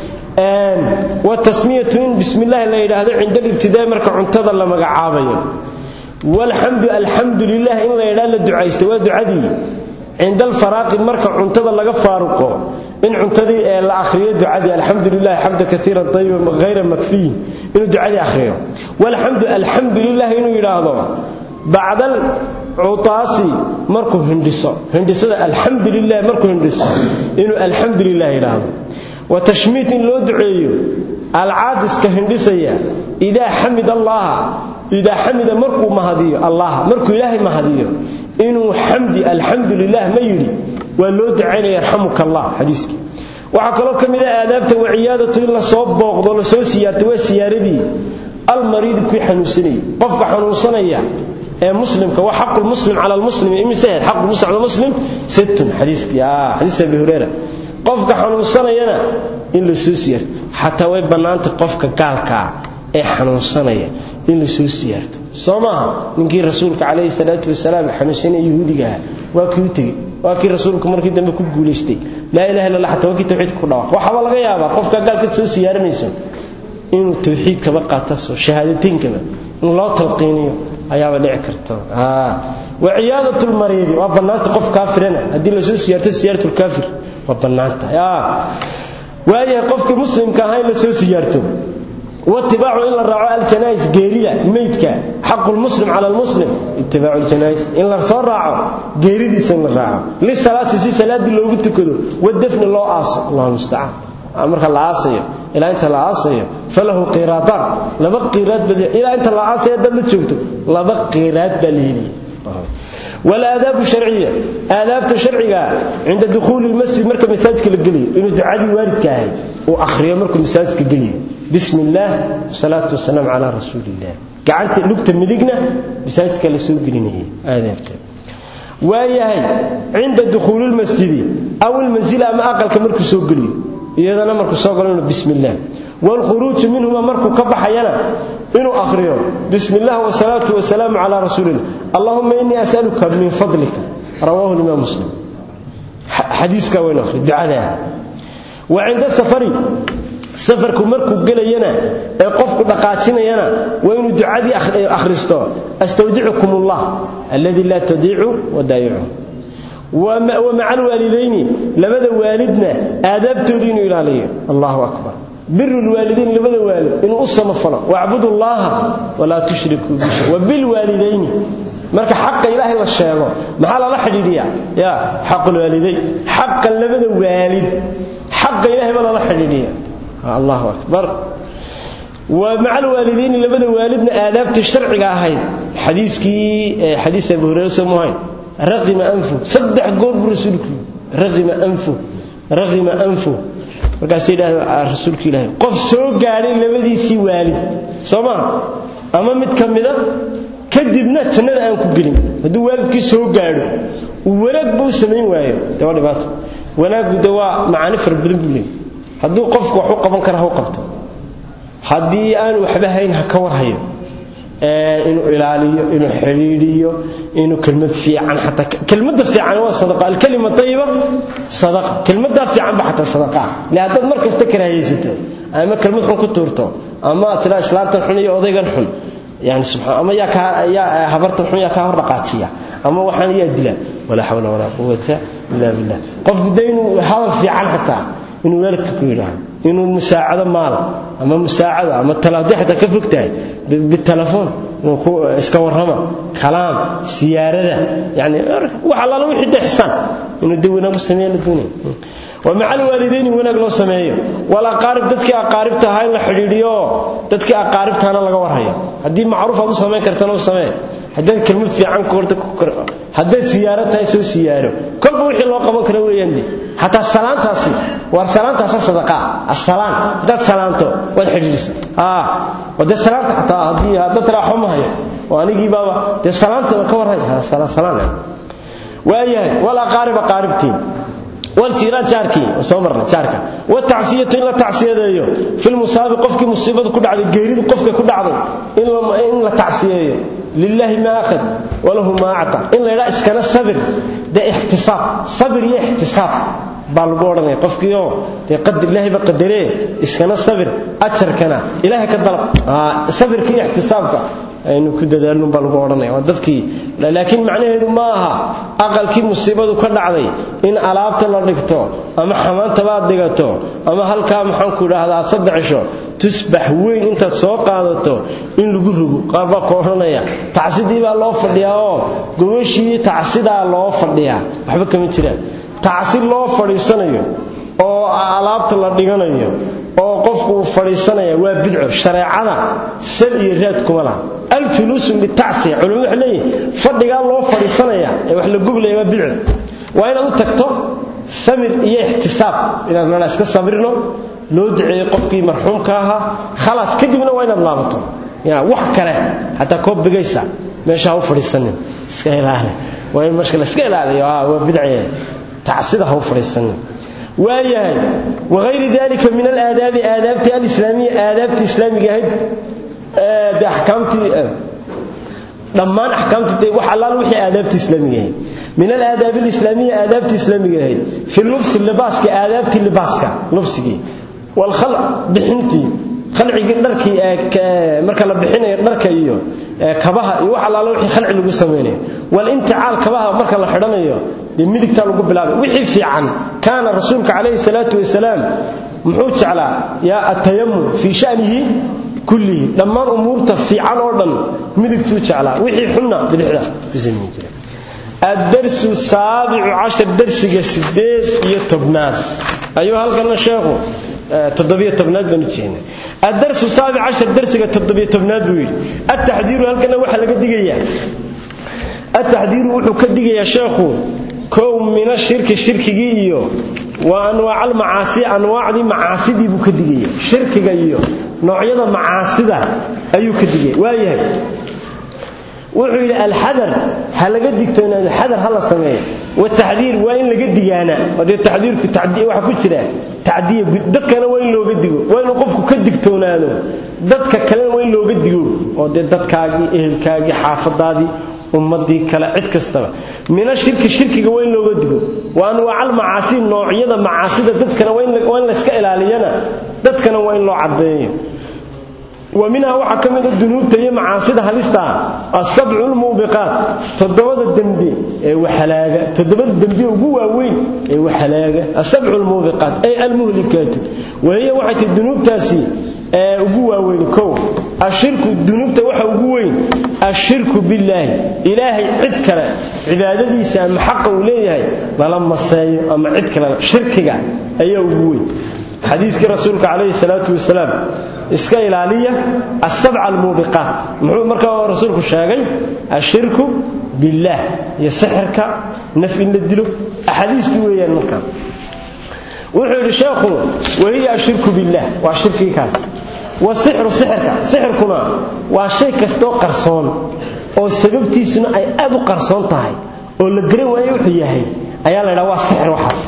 watasmiyatu in bismi illaahi la yidhaahdo cinda alibtidaa marka cuntada la magacaabayo walxamdu alxamdu lilah in la yidhaha la ducaysto waa ducadii cinda alfaraaqi marka cuntada laga faaruqo in cuntadii ee la akhriyo ducadii alxamdu lilah xamda kaiira ayiba hayra makfiyin inuu ducadii akhriyo walxamdu alxamdu lilah inuu yidhaahdo bacdal cutaasi markuu hindhiso hindhisada alxamdu lilah markuu hindhiso inuu alxamdu lilah yidhaahdo wa tashmiit in loo duceeyo alcaadiska hindhisaya idaa xamid allaha idaa xamida markuu mahadiyo allah markuu ilaahay mahadiyo inuu xamdi alxamdu lilah ma yidhi waa loo ducaynaya yarxamuka allah xadiiskii waxaa kaloo ka mid ah aadaabta waciyaadatu in lasoo booqdo lasoo siyaarto waa siyaaradii almariidi kuwii xanuunsanayay qofka xanuunsanaya ee muslimka waa xaqu lmuslim cala lmuslimi imisehed xaqu muslim cala muslim sittun xadiiskii xadiis abi hureyra qofka xanuunsanayana in la soo siyaarto xataa way bannaantay qofka gaalkaa ee xanuunsanaya in la soo siyaarto soo maaha ninkii rasuulka calayhi salaatu wasalaam xanuunsanaya yahuudigaha waa kii u tegey waa kii rasuulku markii dambe ku guulaystay laa ilaha illa allah xataa waa kii tawxiidka ku dhawaaq waxaaba laga yaabaa qofka gaalka soo siyaaranayso inuu tawxiidkaba qaataso shahaadateyinkaba in loo talqiiniyo ayaaba dhici karta wa ciyaadatu lmariidi waa bannaanta qof kaafirana haddii lasoo siyaarto siyaaratu lkaafir waa bannaanta waayahay qofkii muslimka ahaa in lasoo siyaarto watibaacu in la raaco aljanais geerida meydka xaqu lmuslim cala lmuslim itibaacu ljanais in la soo raaco geeridiisa in la raaco lisalaati si salaaddii loogu tukado wadafni loo aaso allahu mustacaan marka la aasayo ilaa inta la aasayo falahu qiraadaan laba qiraad baa ilaa inta la aasayo dad la joogto laba qiraad baa la heliya walaadaabu sharciya aadaabta sharciga cinda dukhuuli lmasjid marka masaajidka la geliyo inuu ducadii waalidka ahayd uu akhriyo markuu masaajidka geliyo bismi illaah wasalaatu wasalaamu calaa rasuuli illah gacanta lugta midigna masaajidka la soo gelinayay aadaabta waayahay cinda dukhuuli lmasjidi aw ilmansila ama aqalka markuu soo geliyo iyadana markuu soo galo inuu bismi illaah waalkhuruuju minhuma markuu ka baxayana inuu akhriyo bismi illah wasalaatu wasalaamu calaa rasuulillah allahuma innii asaluka min fadlika rawaahu limaam muslim xadiiskaa waynu akhri ducadaa wa cinda safari safarku markuu gelayana ee qofku dhaqaajinayana waa inuu ducadii akhristo astawdicukum allah alladii laa tadiicu wadaayicu wa maca alwaalidayni labada waalidna aadaabtooda inuu ilaaliyo allahu akbar biru lwaalidayn labada waalid inuu u samafalo wacbudu llaha walaa tushrikuu bishay wa bilwaalidayni marka xaqa ilaahay la sheego maxaa lala xidhiidhiya ya xaqulwaalidayn xaqa labada waalid xaqa ilahay baa lala xidhiidhiya allahu akbar wa maca alwaalidayni labada waalidna aadaabtii sharciga ahayd xadiiskii xadiis abu hureyre soo muhayn raqima anfu saddex goor buu rasuulku raqima anfu raqima anfu markaasay yidhahdeen rasuulka ilaahay qof soo gaadhay labadiisii waalid soo maha ama mid ka mida kadibna jannada aan ku gelin hadduu waalidkii soo gaadho uu wanaagba u samayn waayo de waa dhibaato wanaaggu de waa macaani fara badan buu leeyay hadduu qofku wax u qaban kara ha u qabto haddii aan waxba hayn ha ka warhayo inuu ilaaliyo inuu xidhiidhiyo inuu kelmad fiican xataa kelmadda fiican waa sadaqa alkalima tayiba sadaqa kelmaddaa fiicanba xataa sadaqa le haddaad mar kasta karaahaysato ama kelmad xun ku tuurto ama aad tiraa islaamtan xun iyo odaygan xun yani subxaan ama yaa kaa yaa habartan xun yaa kaa hor dhaqaajiya ama waxaan yaa dila walaa xawla walaa quwata illa billah qofku de inuu hadal fiican xataa inuu waalidka ku yidhaaho inuu musaacado maal ama musaacado ama talaadi xataa ka fog tahay bitelefoon inuu ku iska warrama kalaam siyaarada yani wax allaala wixii de xisaan inuu de wanaag u sameeya la doonaya ومع الوالدين wanaag loo sameeyo wal aqarib dadkii aqaribta ahaa in la xidhiidhiyo dadkii aqaribtaana laga warhayo hadii macruuf aad u sameyn kartana u samee haddaad kelmad fiican ku horta ku kor haddaad siyaaro tahay soo siyaaro kolba wixii loo qaban karo weeyaan de xataa salaantaasi war salaantaasa sadaqa assalaan haddaad salaanto waad xidhiidhisa ah wade salaanta xataa haddii haddaad raaxo ma hayo oo anigii baaba dee salaanta ka warhay salaan waayahay wal aqarib aqaribtiin والجيران جاركي وسومرنا جاركا والتعسيه ان لا تعسيهديو في المصاب قفكي مصيبه كدعده غيريد قفكي كدعده ان ان لا تعسيهيو لله ما اخذ وله ما اعطى ان لا اسكنا صبر ده احتساب صبر يا احتساب بالغورني قفكيو ده قدر الله بقدره اسكنا صبر اجركنا الهي كدلب اه صبر كي احتسابك aynu ku dadaalno baa lagu odhanaya waa dadkii laakiin macnaheedu ma aha aqalkii musiibadu ka dhacday in alaabta la dhigto ama xamaantabaad dhigato ama halkaa maxaan ku idhaahdaa saddex cisho tusbax weyn intaad soo qaadato in lagu rogo qaar baa ku odhanaya tacsidii baa loo fadhiyaa oo gogashii tacsidaa loo fadhiyaa waxba kama jiraan tacsi loo fadhiisanayo oo alaabta la dhiganayo oo qofku uu fadhiisanaya waa bidco shareecada sal iyo raad kuma laha aljuluusu litacsiya culimadu waxay leeyihin fadhigaa loo fadhiisanaya ee wax la goglaya waa bidco waa inaad u tagto samir iyo ixtisaab inaad meelaa iska sabirno loo duceeyo qofkii marxuumka ahaa khalaas kadibna waa inaad laabato ya wax kale xataa koob bigaysa meesha ha u fadhiisanin iska ilaali waa in marka la iska ilaaliyo waa bidcee tacsida ha u fadhiisanin waayahay wagayri dalika min alaadaabi aadaabtii alislaamiya aadaabtii islaamiga ahayd de axkaamtii dhammaan axkaamtii de wax allaal wixii aadaabtii islaamiga ahayd min alaadaab alislaamiya aadaabtii islaamiga ahayd fi lubsi libaaska aadaabtii libaaska lubsigii walkhalc bixintii khalcigii dharkii marka la bixinayo dharka iyo kabaha iyo wax allaala wixii khalci lagu samaynayo walinticaal kabaha marka la xidhanayo dee midigtaa lagu bilaabay wixii fiican kaana rasuulka calayhi salaatu wasalaam muxuu jeclaa yaa atayamum fii shanihi kullihi dhammaan umuurta fiican oo dhan midigtuu jeclaa wixii xunna bidixda ku samayn jira الدرس السابع عشر درسك سديد يتبناد أيها هل شيخو تضبية تبناد بنجينا الدرس السابع عشر درسك تضبية تبناد بويل التحذير هل كان وحا لقد دقيا التحذير وحو كدقيا يا شيخو كوم من الشرك الشرك جيو وانواع المعاصي انواع دي معاصي دي بو كدقيا شرك جيو نوعيده معاصي ده ايو كدقيا وايهي wuxuu yidhi alxadar ha laga digtoonaado xadar ha la sameeyo wataxdiir waa in laga digaana dee taxdiirku waxa ku jira tacdiya dadkana waa in looga digo waa inuu qofku ka digtoonaado dadka kalena waa in looga digo oo dee dadkaagii ehelkaagii xaafadaadii ummadii kale cid kastaba mina shirki shirkiga waa in looga digo wa anwaacal macaasi noocyada macaasida dadkana waa in layska ilaaliyana dadkana waa in loo caddeeyo ومنها waxa kamid ah dunuubta iyo macaasida halista asab'u almubiqat todobada dambi ee waxalaaga todobada dambi ugu waaweyn ee waxalaaga asab'u almubiqat ay almuhlikat wahiya waxa dunuubtaasi ee ugu waaweyn kow ashirku dunuubta waxa ugu weyn ashirku billahi ilaahi cid kale cibaadadiisa ama xaq uu leeyahay lala maseeyo ama cid kale shirkiga ayaa ugu weyn xadiiskii rasuulka calayhi salaatu wasalaam iska ilaaliya asabca almuubiqaat muxuu markaa rasuulku sheegay ashirku billaah iyo sixirka naf in la dilo axaadiiskii weeyaan markaa wuxuu yidhi sheekhu wahiya ashirku billaah waa shirkii kaas wasixru sixirka sixirkuna waa shay kastoo qarsoon oo sababtiisuna ay aad u qarsoon tahay oo la garan waayo wuxuu yahay ayaa la ydhaha waa sixir waxaas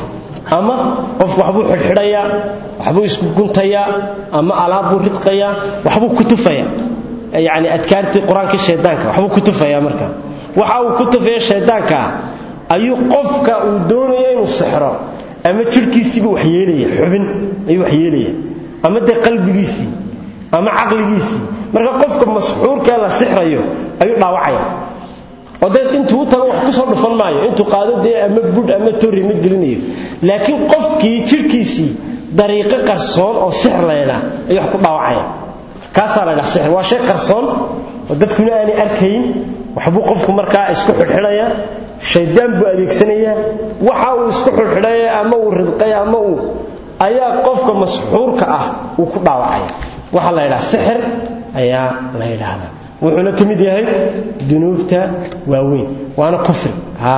ama qofku waxbuu xidhxidhayaa waxbuu isku guntayaa ama alaabbuu ridqayaa waxbuu ku tufayaa yacni adkaartii qur-aankii shaydaanka waxbuu ku tufayaa marka waxa uu ku tufaya shaydaankaa ayuu qofka uu doonaya inuu sixro ama jidhkiisiibuu waxyeelaya xubin ayuu waxyeelaya ama dee qalbigiisii ama caqligiisii marka qofka masxuurkee la sixrayo ayuu dhaawacaya oo dee intuu u tago wax ku soo dhufan maayo intuu qaado dee ama budh ama torri ma gelinayo laakiin qofkii jidhkiisii dariiqo qarsoon oo sixr la ydhaa ayuu wax ku dhaawacaya kaasaa la ydhaha sixr waa shay qarsoon oo dadkuna aanay arkayn waxbuu qofku markaa isku xidhxidhaya shaydaan buu adeegsanayaa waxa uu isku xidhxidhaya ama uu ridqay ama uu ayaa qofka masxuurka ah uu ku dhaawacaya waxaa la ydhaha sixir ayaa la yidhaahdaa wuxuuna ka mid yahay dunuubta waaweyn waana kufri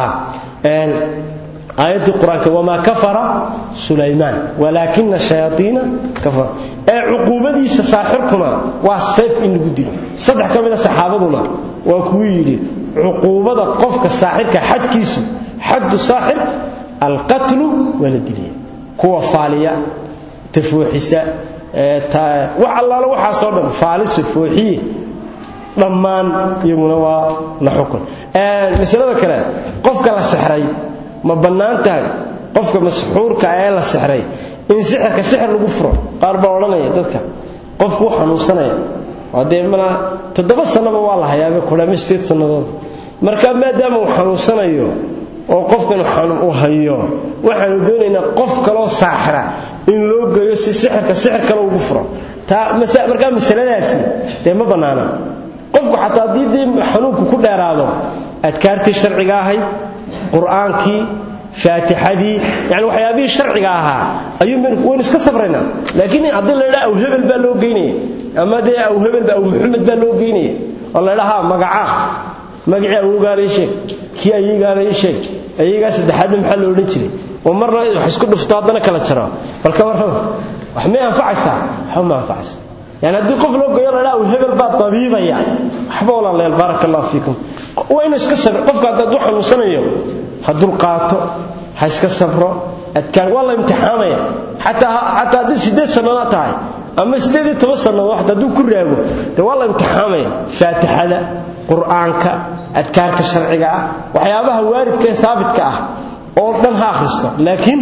aayaddii qur-aanka wamaa kafara sulaymaan walaakina shayaaiina kafara ee cuquubadiisa saaxirkuna waa sayf in lagu dilo saddex ka mida saxaabaduna waa kuwuu yidhi cuquubada qofka saaxirka xadkiisu xaddu saaxir alqatlu waa la dilaya kuwa faaliya tafooxisa wax allaala waxaasoo dhan faaliso fooxiye dhammaan iyaguna waa la xukun masalada kale qofka la sixray ma bannaan tahay qofka masxuurka ee la sixray in sixirka sixir lagu furo qaar baa odhanaya dadka qofku u xanuunsanaya waa dee mana toddoba sannaba waa la hayaaba kudhama sideed sannadood marka maadaama uu xanuunsanayo oo qofkan uu hayo waxaanu doonaynaa qof kaloo saaxira in loo geeyo si sixirka sixir kale ugu furo markaa masaladaasi dee ma bannaana qofku xataa haddii dee xanuunku ku dheeraado adkaartii sharciga ahayd qur'aankii faatixadii yani waxyaabihii sharciga ahaa ayuu waynu iska sabraynaa laakiin haddii la ydhaa aw hebel baa loo geynaya ama dee aw hebel aw maxamed baa loo geynaya oo la ydhaa ha magacaa magacii awowgaana ii sheeg kii ayagaana ii sheeg ayagaa saddexaadna maxaa lo odhan jiray oo marna wax isku dhufto haddana kala jaro balka warraba wax may anfacaysaa waxba ma anfacaysa yani haddii qof loo geeyo ladhaa aw hebel baa dabiibaya waxba walaaleel baaraka allahu fiikum waa inuu iska sabr qofka hadduu xanuunsanayo ha dulqaato ha iska sabro adkaan waa la imtixaamaya xataa xataa haddii siddeed sannadood tahay ama siddeed iyo toban sannadood xataa hadduu ku raago dee waa la imtixaamaya faatixada qur'aanka adkaarka sharciga ah waxyaabaha waaridka ee haabitka ah oo dhan ha akhristo laakiin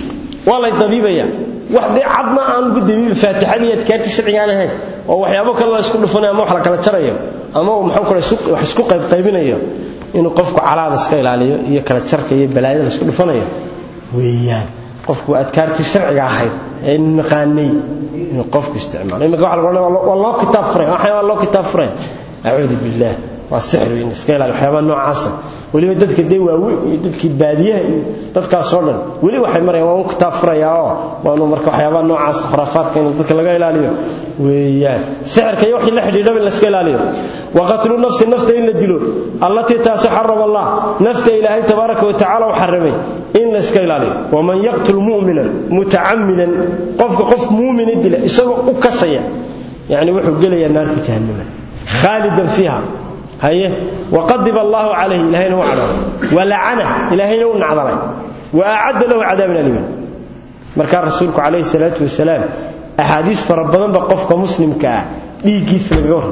waa lay dabiibaya wax dee cadna aan ugu dabiibi faatixadii adkaartii sharciga aan ahayn oo waxyaabo kale la isku dhufanayo ama wax la kala jarayo ama uu maxuu kale wax isku qaybqaybinayo inuu qofku calaada iska ilaaliyo iyo kala jarka iyo balaayada la isku dhufanayo weeyaan qofku adkaartii sharciga ahayd ee naqaanay inuu qofku isticmaalo imika waxa lagu waa loo kitaab furay waxay waa loo kitaab furay acuudu billaah waa sixir in iska ilaali waxyaabaha noocaasa weliba dadka dee waaweyn iyo dadkii baadiyaha iyo dadkaasoo dhan weli waxay marayaan waa un kitaab furayaa oo waanu marka waxyaabaha noocaasa khuraafaadka in dadka laga ilaaliyo weeyaan sixirka iyo wixii la xidhiidhaba in la iska ilaaliyo wa qatlu nafsi nafta in la dilo allatii taasi xarama allah nafta ilaahay tabaaraka wa tacaala u xarimay in la iska ilaaliyo waman yaqtul mu'minan mutacammidan qofka qof muumina dila isagoo u kasaya yacni wuxuu gelayaa naarta jahannama khaalidan fiiha haye waqadib allaahu calayhi ilahayna u cadhaalay walacana ilaahayna u nacdalay wa acadda lahu cadaaban aliman markaa rasuulku calayhi salaatu wasalaam axaadiis fara badanba qofka muslimka ah dhiiggiisa lagaga warram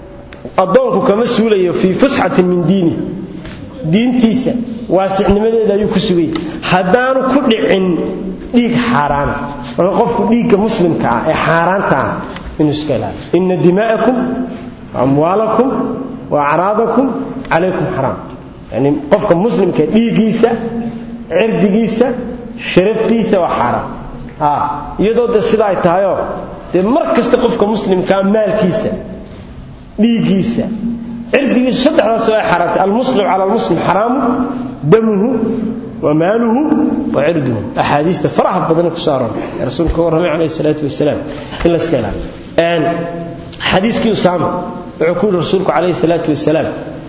addoonku kama suulayo fii fusxatin min diini diintiisa waasicnimadeeda ayuu ku sugayay haddaanu ku dhicin dhiig xaaraana marka qofku dhiigga muslimka ah ee xaaraanta ah inuu iska ilaaliyo inna dimaa'akum amwaalakum waacraadakum calaykum xaraam yani qofka muslimka dhiiggiisa cirdigiisa sharaftiisa waa xaaraam iyadoo de sida ay tahayoo dee mar kasta qofka muslimkaa maalkiisa dhiiggiisa cirdigiisu saddexdaas ay xaaraantay almuslim cala almuslim xaraamu damuhu wa maaluhu wa cirduhu axaadiista faraha badan kusoo aroortay ee rasuulka ka warramay calayhi salaatu wasalaam in la iska ilaaliyo xadiiskii usaama wuxuu ku yidhi rasuulku calayhi salaatu wasalaam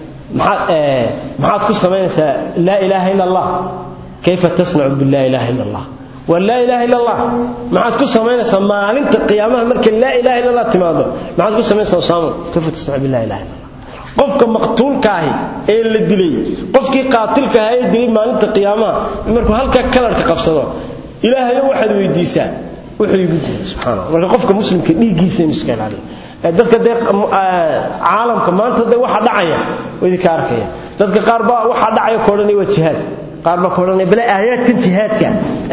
maxaad maxaad ku samaynaysaa laa ilaaha ila allah kayfa tasnacu bilaa ilaaha illa allah waa laa ilaaha illa allah maxaad ku samaynaysaa maalinta qiyaamaha markay laa ilaha illa allah timaado maxaad ku samaynaysaa usaamo kayfa tasnacu bilaa ilaha illa allah qofka maqtuulka ahi ee la dilay qofkii qaatilka ahaa ee dilay maalinta qiyaamaha markuu halkaa kalarka qabsado ilaahayo waxaad weydiisaa wuxuu igu diiday subxaana marka qofka muslimka dhiiggiisa inuu iska ilaaliyo dadka dee caalamka maanta de waxa dhacaya idinka arkaya dadka qaar baa waxaa dhacaya ka odhanaya waa jihaad qaar baa ka odhanaya bale aayaadkan jihaadka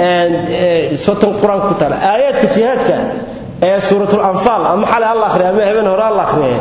sotan qur-aanka ku taala aayaadka jihaadka ee suuratul anfaal ama xale alla akhriya ama habeen hore alla akhriya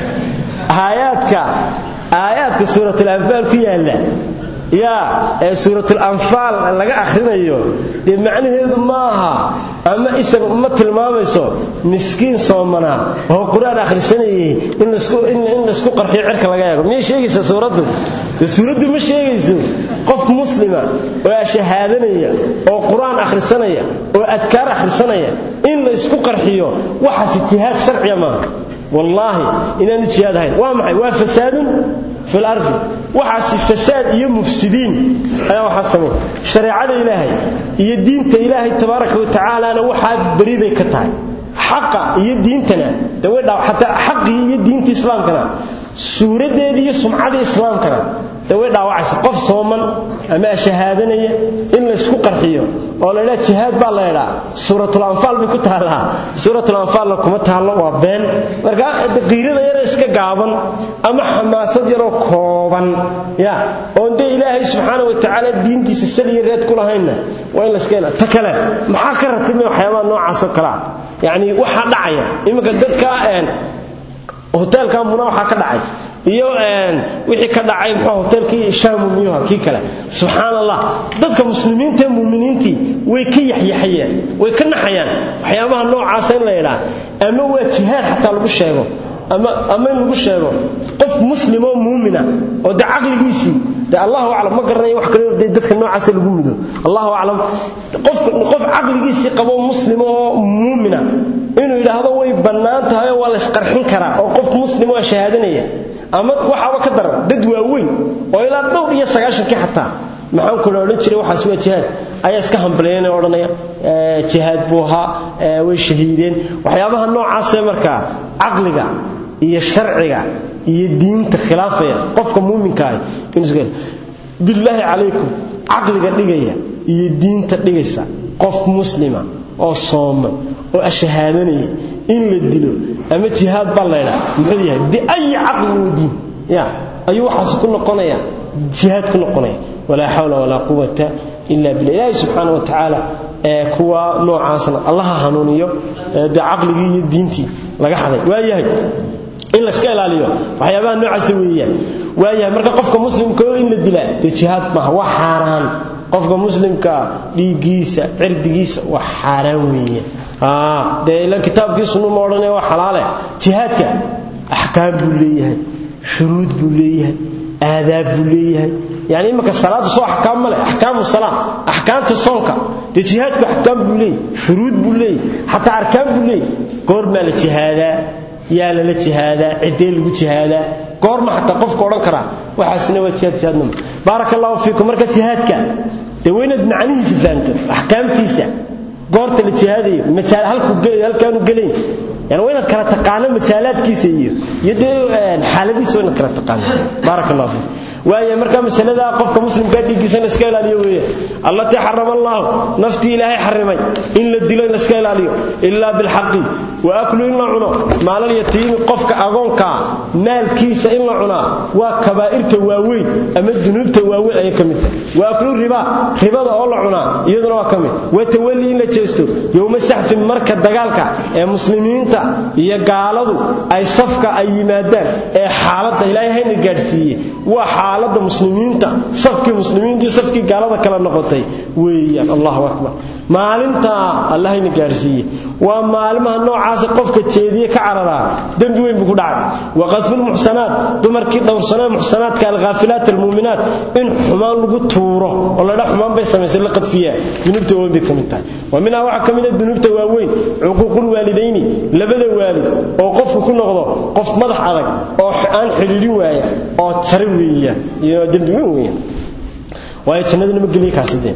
aayaadka aayaadka suuratul anfaal ku yaala yaa ee suuratul anfaal laga akhrinayo dee macnaheedu maaha ama isaga uma tilmaamayso miskiin soomanaa oo qur-aan akhrisanayay in laisku qarxiyo cirka laga eego miyay sheegaysaa suuraddu dee suuraddu ma sheegayso qof muslima oo ashahaadanaya oo qur-aan akhrisanaya oo adkaar akhrisanaya in la isku qarxiyo waxaasi jihaad sharciya maaha wallaahi inaanu jihaad ahayn waa maxay waa fasaadun fi lardi waxaasi fasaad iyo mufsidiin ayaa waxaa samay shareecada ilaahay iyo diinta ilaahay tabaaraka wa tacaalana waxaa beri bay ka tahay xaqa iyo diintana de way dhaa xataa xaqii iyo diinta islaamkana suuraddeedii iyo sumcadii islaamkana de way dhaawacaysa qof sooman ama shahaadanaya in laysku qarxiyo oo la ydhaa jihaad baa la ydhaa suuratul anfaal bay ku taallaa suuratul anfaalna kuma taallo waa been marka qiirada yara iska gaaban ama xamaasad yaroo kooban ya oon dee ilaahay subxaana wa tacaala diintiisa saliya reed ku lahaynna waa in layska ila ta kale maxaa ka ratibmay waxyaabaha noocaasoo kalea yacni waxaa dhacaya iminka dadka hoteelka muna waxaa ka dhacay iyo wixii ka dhacay muxuu hoteelkii shaamu miyuha kii kale subxaan allah dadka muslimiinta ee muuminiintii way ka yaxyaxayeen way ka naxayaan waxyaabaha noocaasa in la yidhaa ama waa jihaad xataa lagu sheego ama ama in lagu sheego qof muslim oo muumina oo de caqligiisii de allahu aclam ma garanayo wax kale de dadka noocaasa lagu mudo allahu aclam qof qof caqligiisii qabo muslim oo muumina inuu yidhaahdo way bannaan tahay oo waa la isqarxin karaa oo qof muslim oo shahaadanaya ama waxaaba ka daran dad waaweyn oo ilaa dhowr iyo sagaashankii xataa maxaan kula odhan jiray waxaas waa jihaad ayaa iska hambaleeyeen oo odhanaya jihaad buu ahaa way shahiideen waxyaabaha noocaasee markaa caqliga iyo sharciga iyo diinta khilaafaya qofka muuminka ah inuu billaahi calaykum caqliga dhigaya iyo diinta dhigaysa qof muslima oo sooman oo ashahaadanaya in la dilo ama jihaad baa laydhaa muxuu yahay biayi caqlin wa diin ya ayuu waxaas ku noqonaya jihaad ku noqonaya walaa xawla walaa quwata ila billah ilaahi subxaana wa tacaala ee kuwa noocaasna allaha hanuuniyo dee caqligii iyo diintii laga xaday waayahay in layska ilaaliyo waxyaabaha noocaasa weeyaan waayahay marka qofka muslimka oo in la dilaa dee jihaad maaha waa xaaraan qofka muslimka dhiiggiisa cirdigiisa waa xaaraan weeyaan dee ila kitaabkii sunnu ma odhanaya waa xalaale jihaadka axkaam buu leeyahay shuruud buu leeyahay aadaab buu leeyahay yani imaka salaadu soo axkaam ma leh axkaamu salaa axkaamta soonka dee jihaadku axkaam buu leeyahay shuruud buu leeyahay xataa arkaan buu leeyahay goormaa la jihaadaa yaa lala jihaadaa ciddee lagu jihaadaa goorma xataa qofka odhan karaa waxaasina waa jihaad jihaadnimo baaraka allahu fiikum marka jihaadka dee waa inaad macnihiisa fahamto axkaamtiisa goorta la jihaadayo masaal halkaanu gelayn yani waa inaad kala taqaano masaalaadkiisa iyo iyo dee xaaladiisa waa inaad kala taqaano baaraka allahu fiikum waaye marka masalada qofka muslimka dhiiggiisa in iska ilaaliyo weeye allatii xarama allah naftii ilaahay xarimay in la dilo in la iska ilaaliyo illa bil haqi wa aklu in la cuno maalal yatiimi qofka agoonka maalkiisa in la cunaa waa kabaa'irta waaweyn ama dunuubta waaweyn ay kamid tahay wa aklu riba ribada oo la cunaa iyaduna waa kamid wa tawalli in la jeesto yowma saxfin marka dagaalka ee muslimiinta iyo gaaladu ay safka ay yimaadaan ee xaaladda ilaahay hayna gaadhsiiyey waa xaalada muslimiinta safkii muslimiintii safkii gaalada kala noqotay weeyaan allahu akbar maalinta allahayna gaarsiiye waa maalimaha noocaasa qofka jeediye ka cararaa dembi weyn buu ku dhacay waqadful muxsanaat dumarkii dhowrsanaa muxsanaadka alghaafilaat almuuminaat in xumaan lagu tuuro oo ladha xumaan bay samaysay la qadfiyaa dunuubta waaweyn bay ka mid tahay wa minhaa waxaa ka mid a dunuubta waaweyn cuquuqul waalidayni labada waalid oo qofku ku noqdo qof madax adag oo aan xidhiidhin waaya oo jari weeyaan iyo dembi weyn weeyaan waayo jannadana ma geliya kaasideen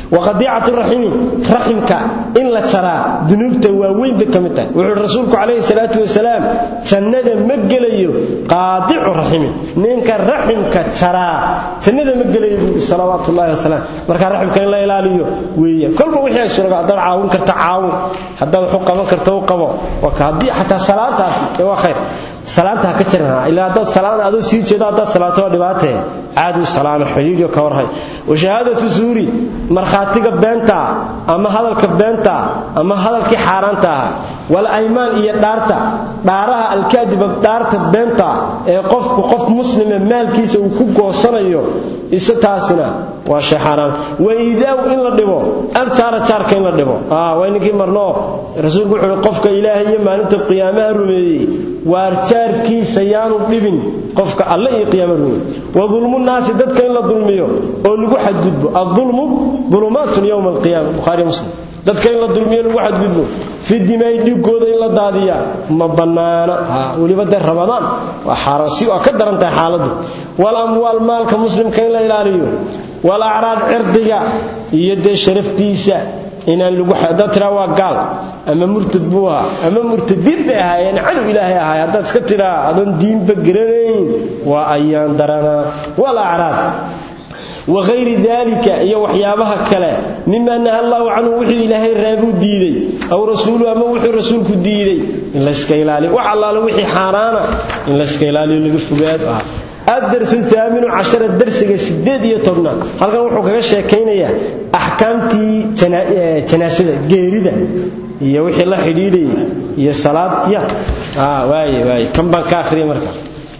waqadiicatu raximi raximka in la jaraa dunuubta waaweyn bay ka mid tahay wuxuu rasuulku calayhi salaatu wasalaam jannada ma gelayo qaadicu raximi ninka raximka jaraa jannada ma gelayo buuri salawaatu ullahi wasalaam marka raximka in la ilaaliyo weeye kolba wixii ay suuraga haddaad caawin karta caawin haddaad wax u qaban karta u qabo waka haddii xataa salaantaasi ee waa khayr salaanta ha ka jirana ilaa haddaad salaan adoo sii jeedo haddaad salaato waa dhibaatee caadu salaano xidhiidyo ka warhay wa shahaadatu zuuri markhaatiga beenta ama hadalka beenta ama hadalkii xaaraanta ah wal aymaan iyo dhaarta dhaaraha alkaadiba dhaarta beenta ee qofku qof muslime maalkiisa uu ku goosanayo isa taasina waa shay xaaraan wa iidaaw in la dhibo aljaara jaarka in la dhibo waa ninkii marno rasuulku wuxuu uhi qofka ilaahay iyo maalinta qiyaamaha rumeeyey waar jaarkiisa yaanu dhibin qofka alle iyo qiyaama rumeeyey wa dulmu naasi dadka in la dulmiyo oo lagu xadgudbo adulmu dulumaatun yowma alqiyaama bukhaari muslim dadka in la dulmiyo lagu xadgudbo fi dimaay dhigooda in la daadiya ma bannaana weliba dee ramadaan waa xaaraan si waa ka daran tahay xaaladdu wal amwaal maalka muslimka in la ilaaliyo wal acraad cirdiga iyo dee sharaftiisa inaan lagu haddaad tiraa waa gaal ama murtad buu ahaa ama murtadiin bay ahaayeen cadow ilaahay ahaay haddaad iska tiraa adoon diinba garanayn waa ayaan daranaa wal acraad wagayri dalika iyo waxyaabaha kale mima naha allahu canhu wuxuu ilaahay reebuu diiday aw rasuulu ama wuxuu rasuulku diiday in layska ilaaliyo wax allaale wixii xaaraana in layska ilaaliyo laga fogaado ah adarsu aaminu cashara darsiga sideed iyo tobnaad halkan wuxuu kaga sheekaynayaa axkaamtii janaasada geerida iyo wixii la xidhiidhayay iyo salaad ya waaye waaye kan baan ka akhriyay marka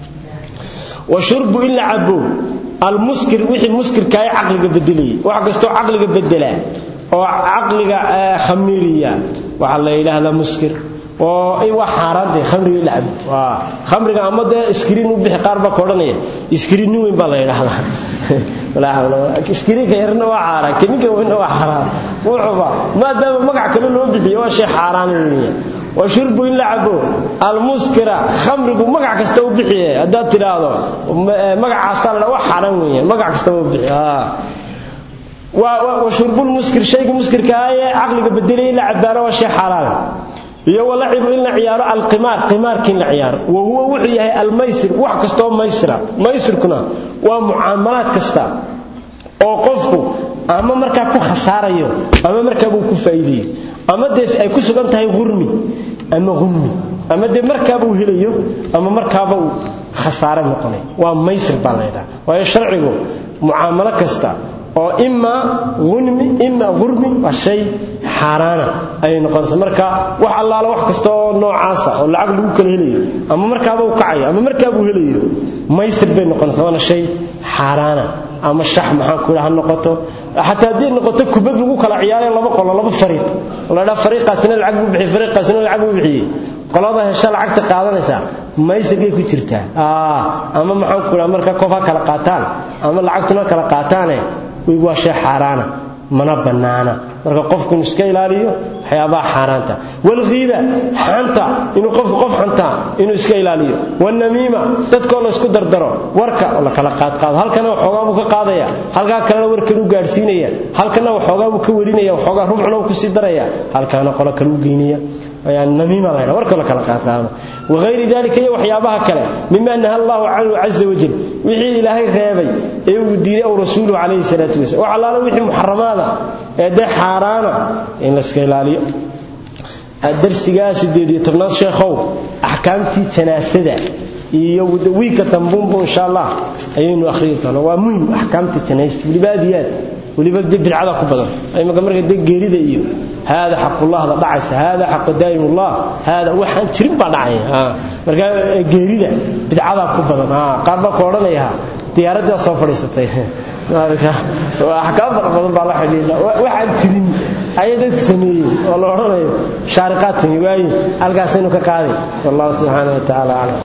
wa shurbu in la cabo almuskir wixii muskirka ay caqliga bedelayay wax kastoo caqliga bedelaa oo caqliga khamiiriya waxaa la yidhaahdaa muskir oo wax xaaraantay khamriga la cabo waa khamriga ama dee iskriin u bixi qaar baa ka odhanaya iskriin nin weyn baa la yidhaahdaa walaa hawla iskriinka yarna waa xaaraan kaninka weynna waa xaaraan wuxuba maadaama magac kale loo bixiyo waa shay xaaraan weeye wa shurbu in la cabo almuskira khamrigu magac kasta u bixiye haddaad tidhaahdo magacaastaa la wax xaaraan weeyaan magac kasta u bixi wa shurbulmuskir shayga muskirka ah ee caqliga bedelaya in la cabaano waa shay xaaraan iyo walacibu in la ciyaaro alqimaar qimaarkii in la ciyaaro wa huwa wuxuu yahay almaysir wax kastaoo maysira maysirkuna waa mucaamalaad kasta oo qofku ama markaa ku khasaarayo ama markaabuu ku faa'iideeyo ama dee ay ku sugan tahay hurmi ama hummi ama dee markaabuu helayo ama markaaba uu khasaare noqonay waa maysir baa la ydhaha waayo sharcigu mucaamalo kasta oo imaa unmi imaa hurmi waa shay xaaraana ayay noqonaysa marka wax allaala wax kasta oo noocaasa oo lacag lagu kala helayo ama markaaba u kacayo ama markaabuu helayo maysir bay noqonaysa waana shay xaaraana ama shax maxaan ku ha noqoto xataa haddii noqoto kubad lagu kala ciyaarayo laba qolo laba fariiq la dhaa fariiqaasina lacag buu bixiyey fariiqaasina lacag buu bixiyey qolada hesha lacagta qaadanaysa maysirkay ku jirtaa ama maxaan ku dhaha marka koob ha kala qaataan ama lacagtuna kala qaataane waa shay xaaraana mana bannaana marka qofku inu iska ilaaliyo waxyaabaha xaaraanta walghiiba xanta inuu qofku qof xantaa inuu iska ilaaliyo walnamiima dadkoo la isku dardaro warka oo la kala qaadqaado halkana waxoogaa buu ka qaadaya halkaa kalena warkan u gaadhsiinaya halkana waxoogaa buu ka warinaya waxoogaa rubcuna uu kusii daraya halkaana qolo kale u geynaya namiima la ydhaha warkoo la kala qaadqaado wagayri dalika iyo waxyaabaha kale mima naha allahu canhu caza wajal wixii ilaahay reebay ee uu diiday ow rasuuluhu calayhi salaatu wasalam wax allaale wixii muxaramaada ee dee xaaraana in la iska ilaaliyo darsigaa sideed iyo tobnaad sheekhow axkaamtii janaasada iyo wiigka dambuunbu insha allah ayaynu akhriyi doonaa waa muhim axkaamta janaasta weliba aad iyo aad weliba de bidcada ku badan imaka marka de geerida iyo haada xaqullahda dhacaysa haada xaqu daa'imullah haada waxaan jirin baa dhacaya marka geerida bidcadaa ku badan qaar baa ku odhanaya diyaaraddaa soo fadhiisatay axkaam fara badan baa la xidhiidha waxaan jirin ayay dadku sameeyeen oo la odhanayo shaariqaad timi waaye halkaasaynu ka qaaday wallahu subxaana wa tacaala aclam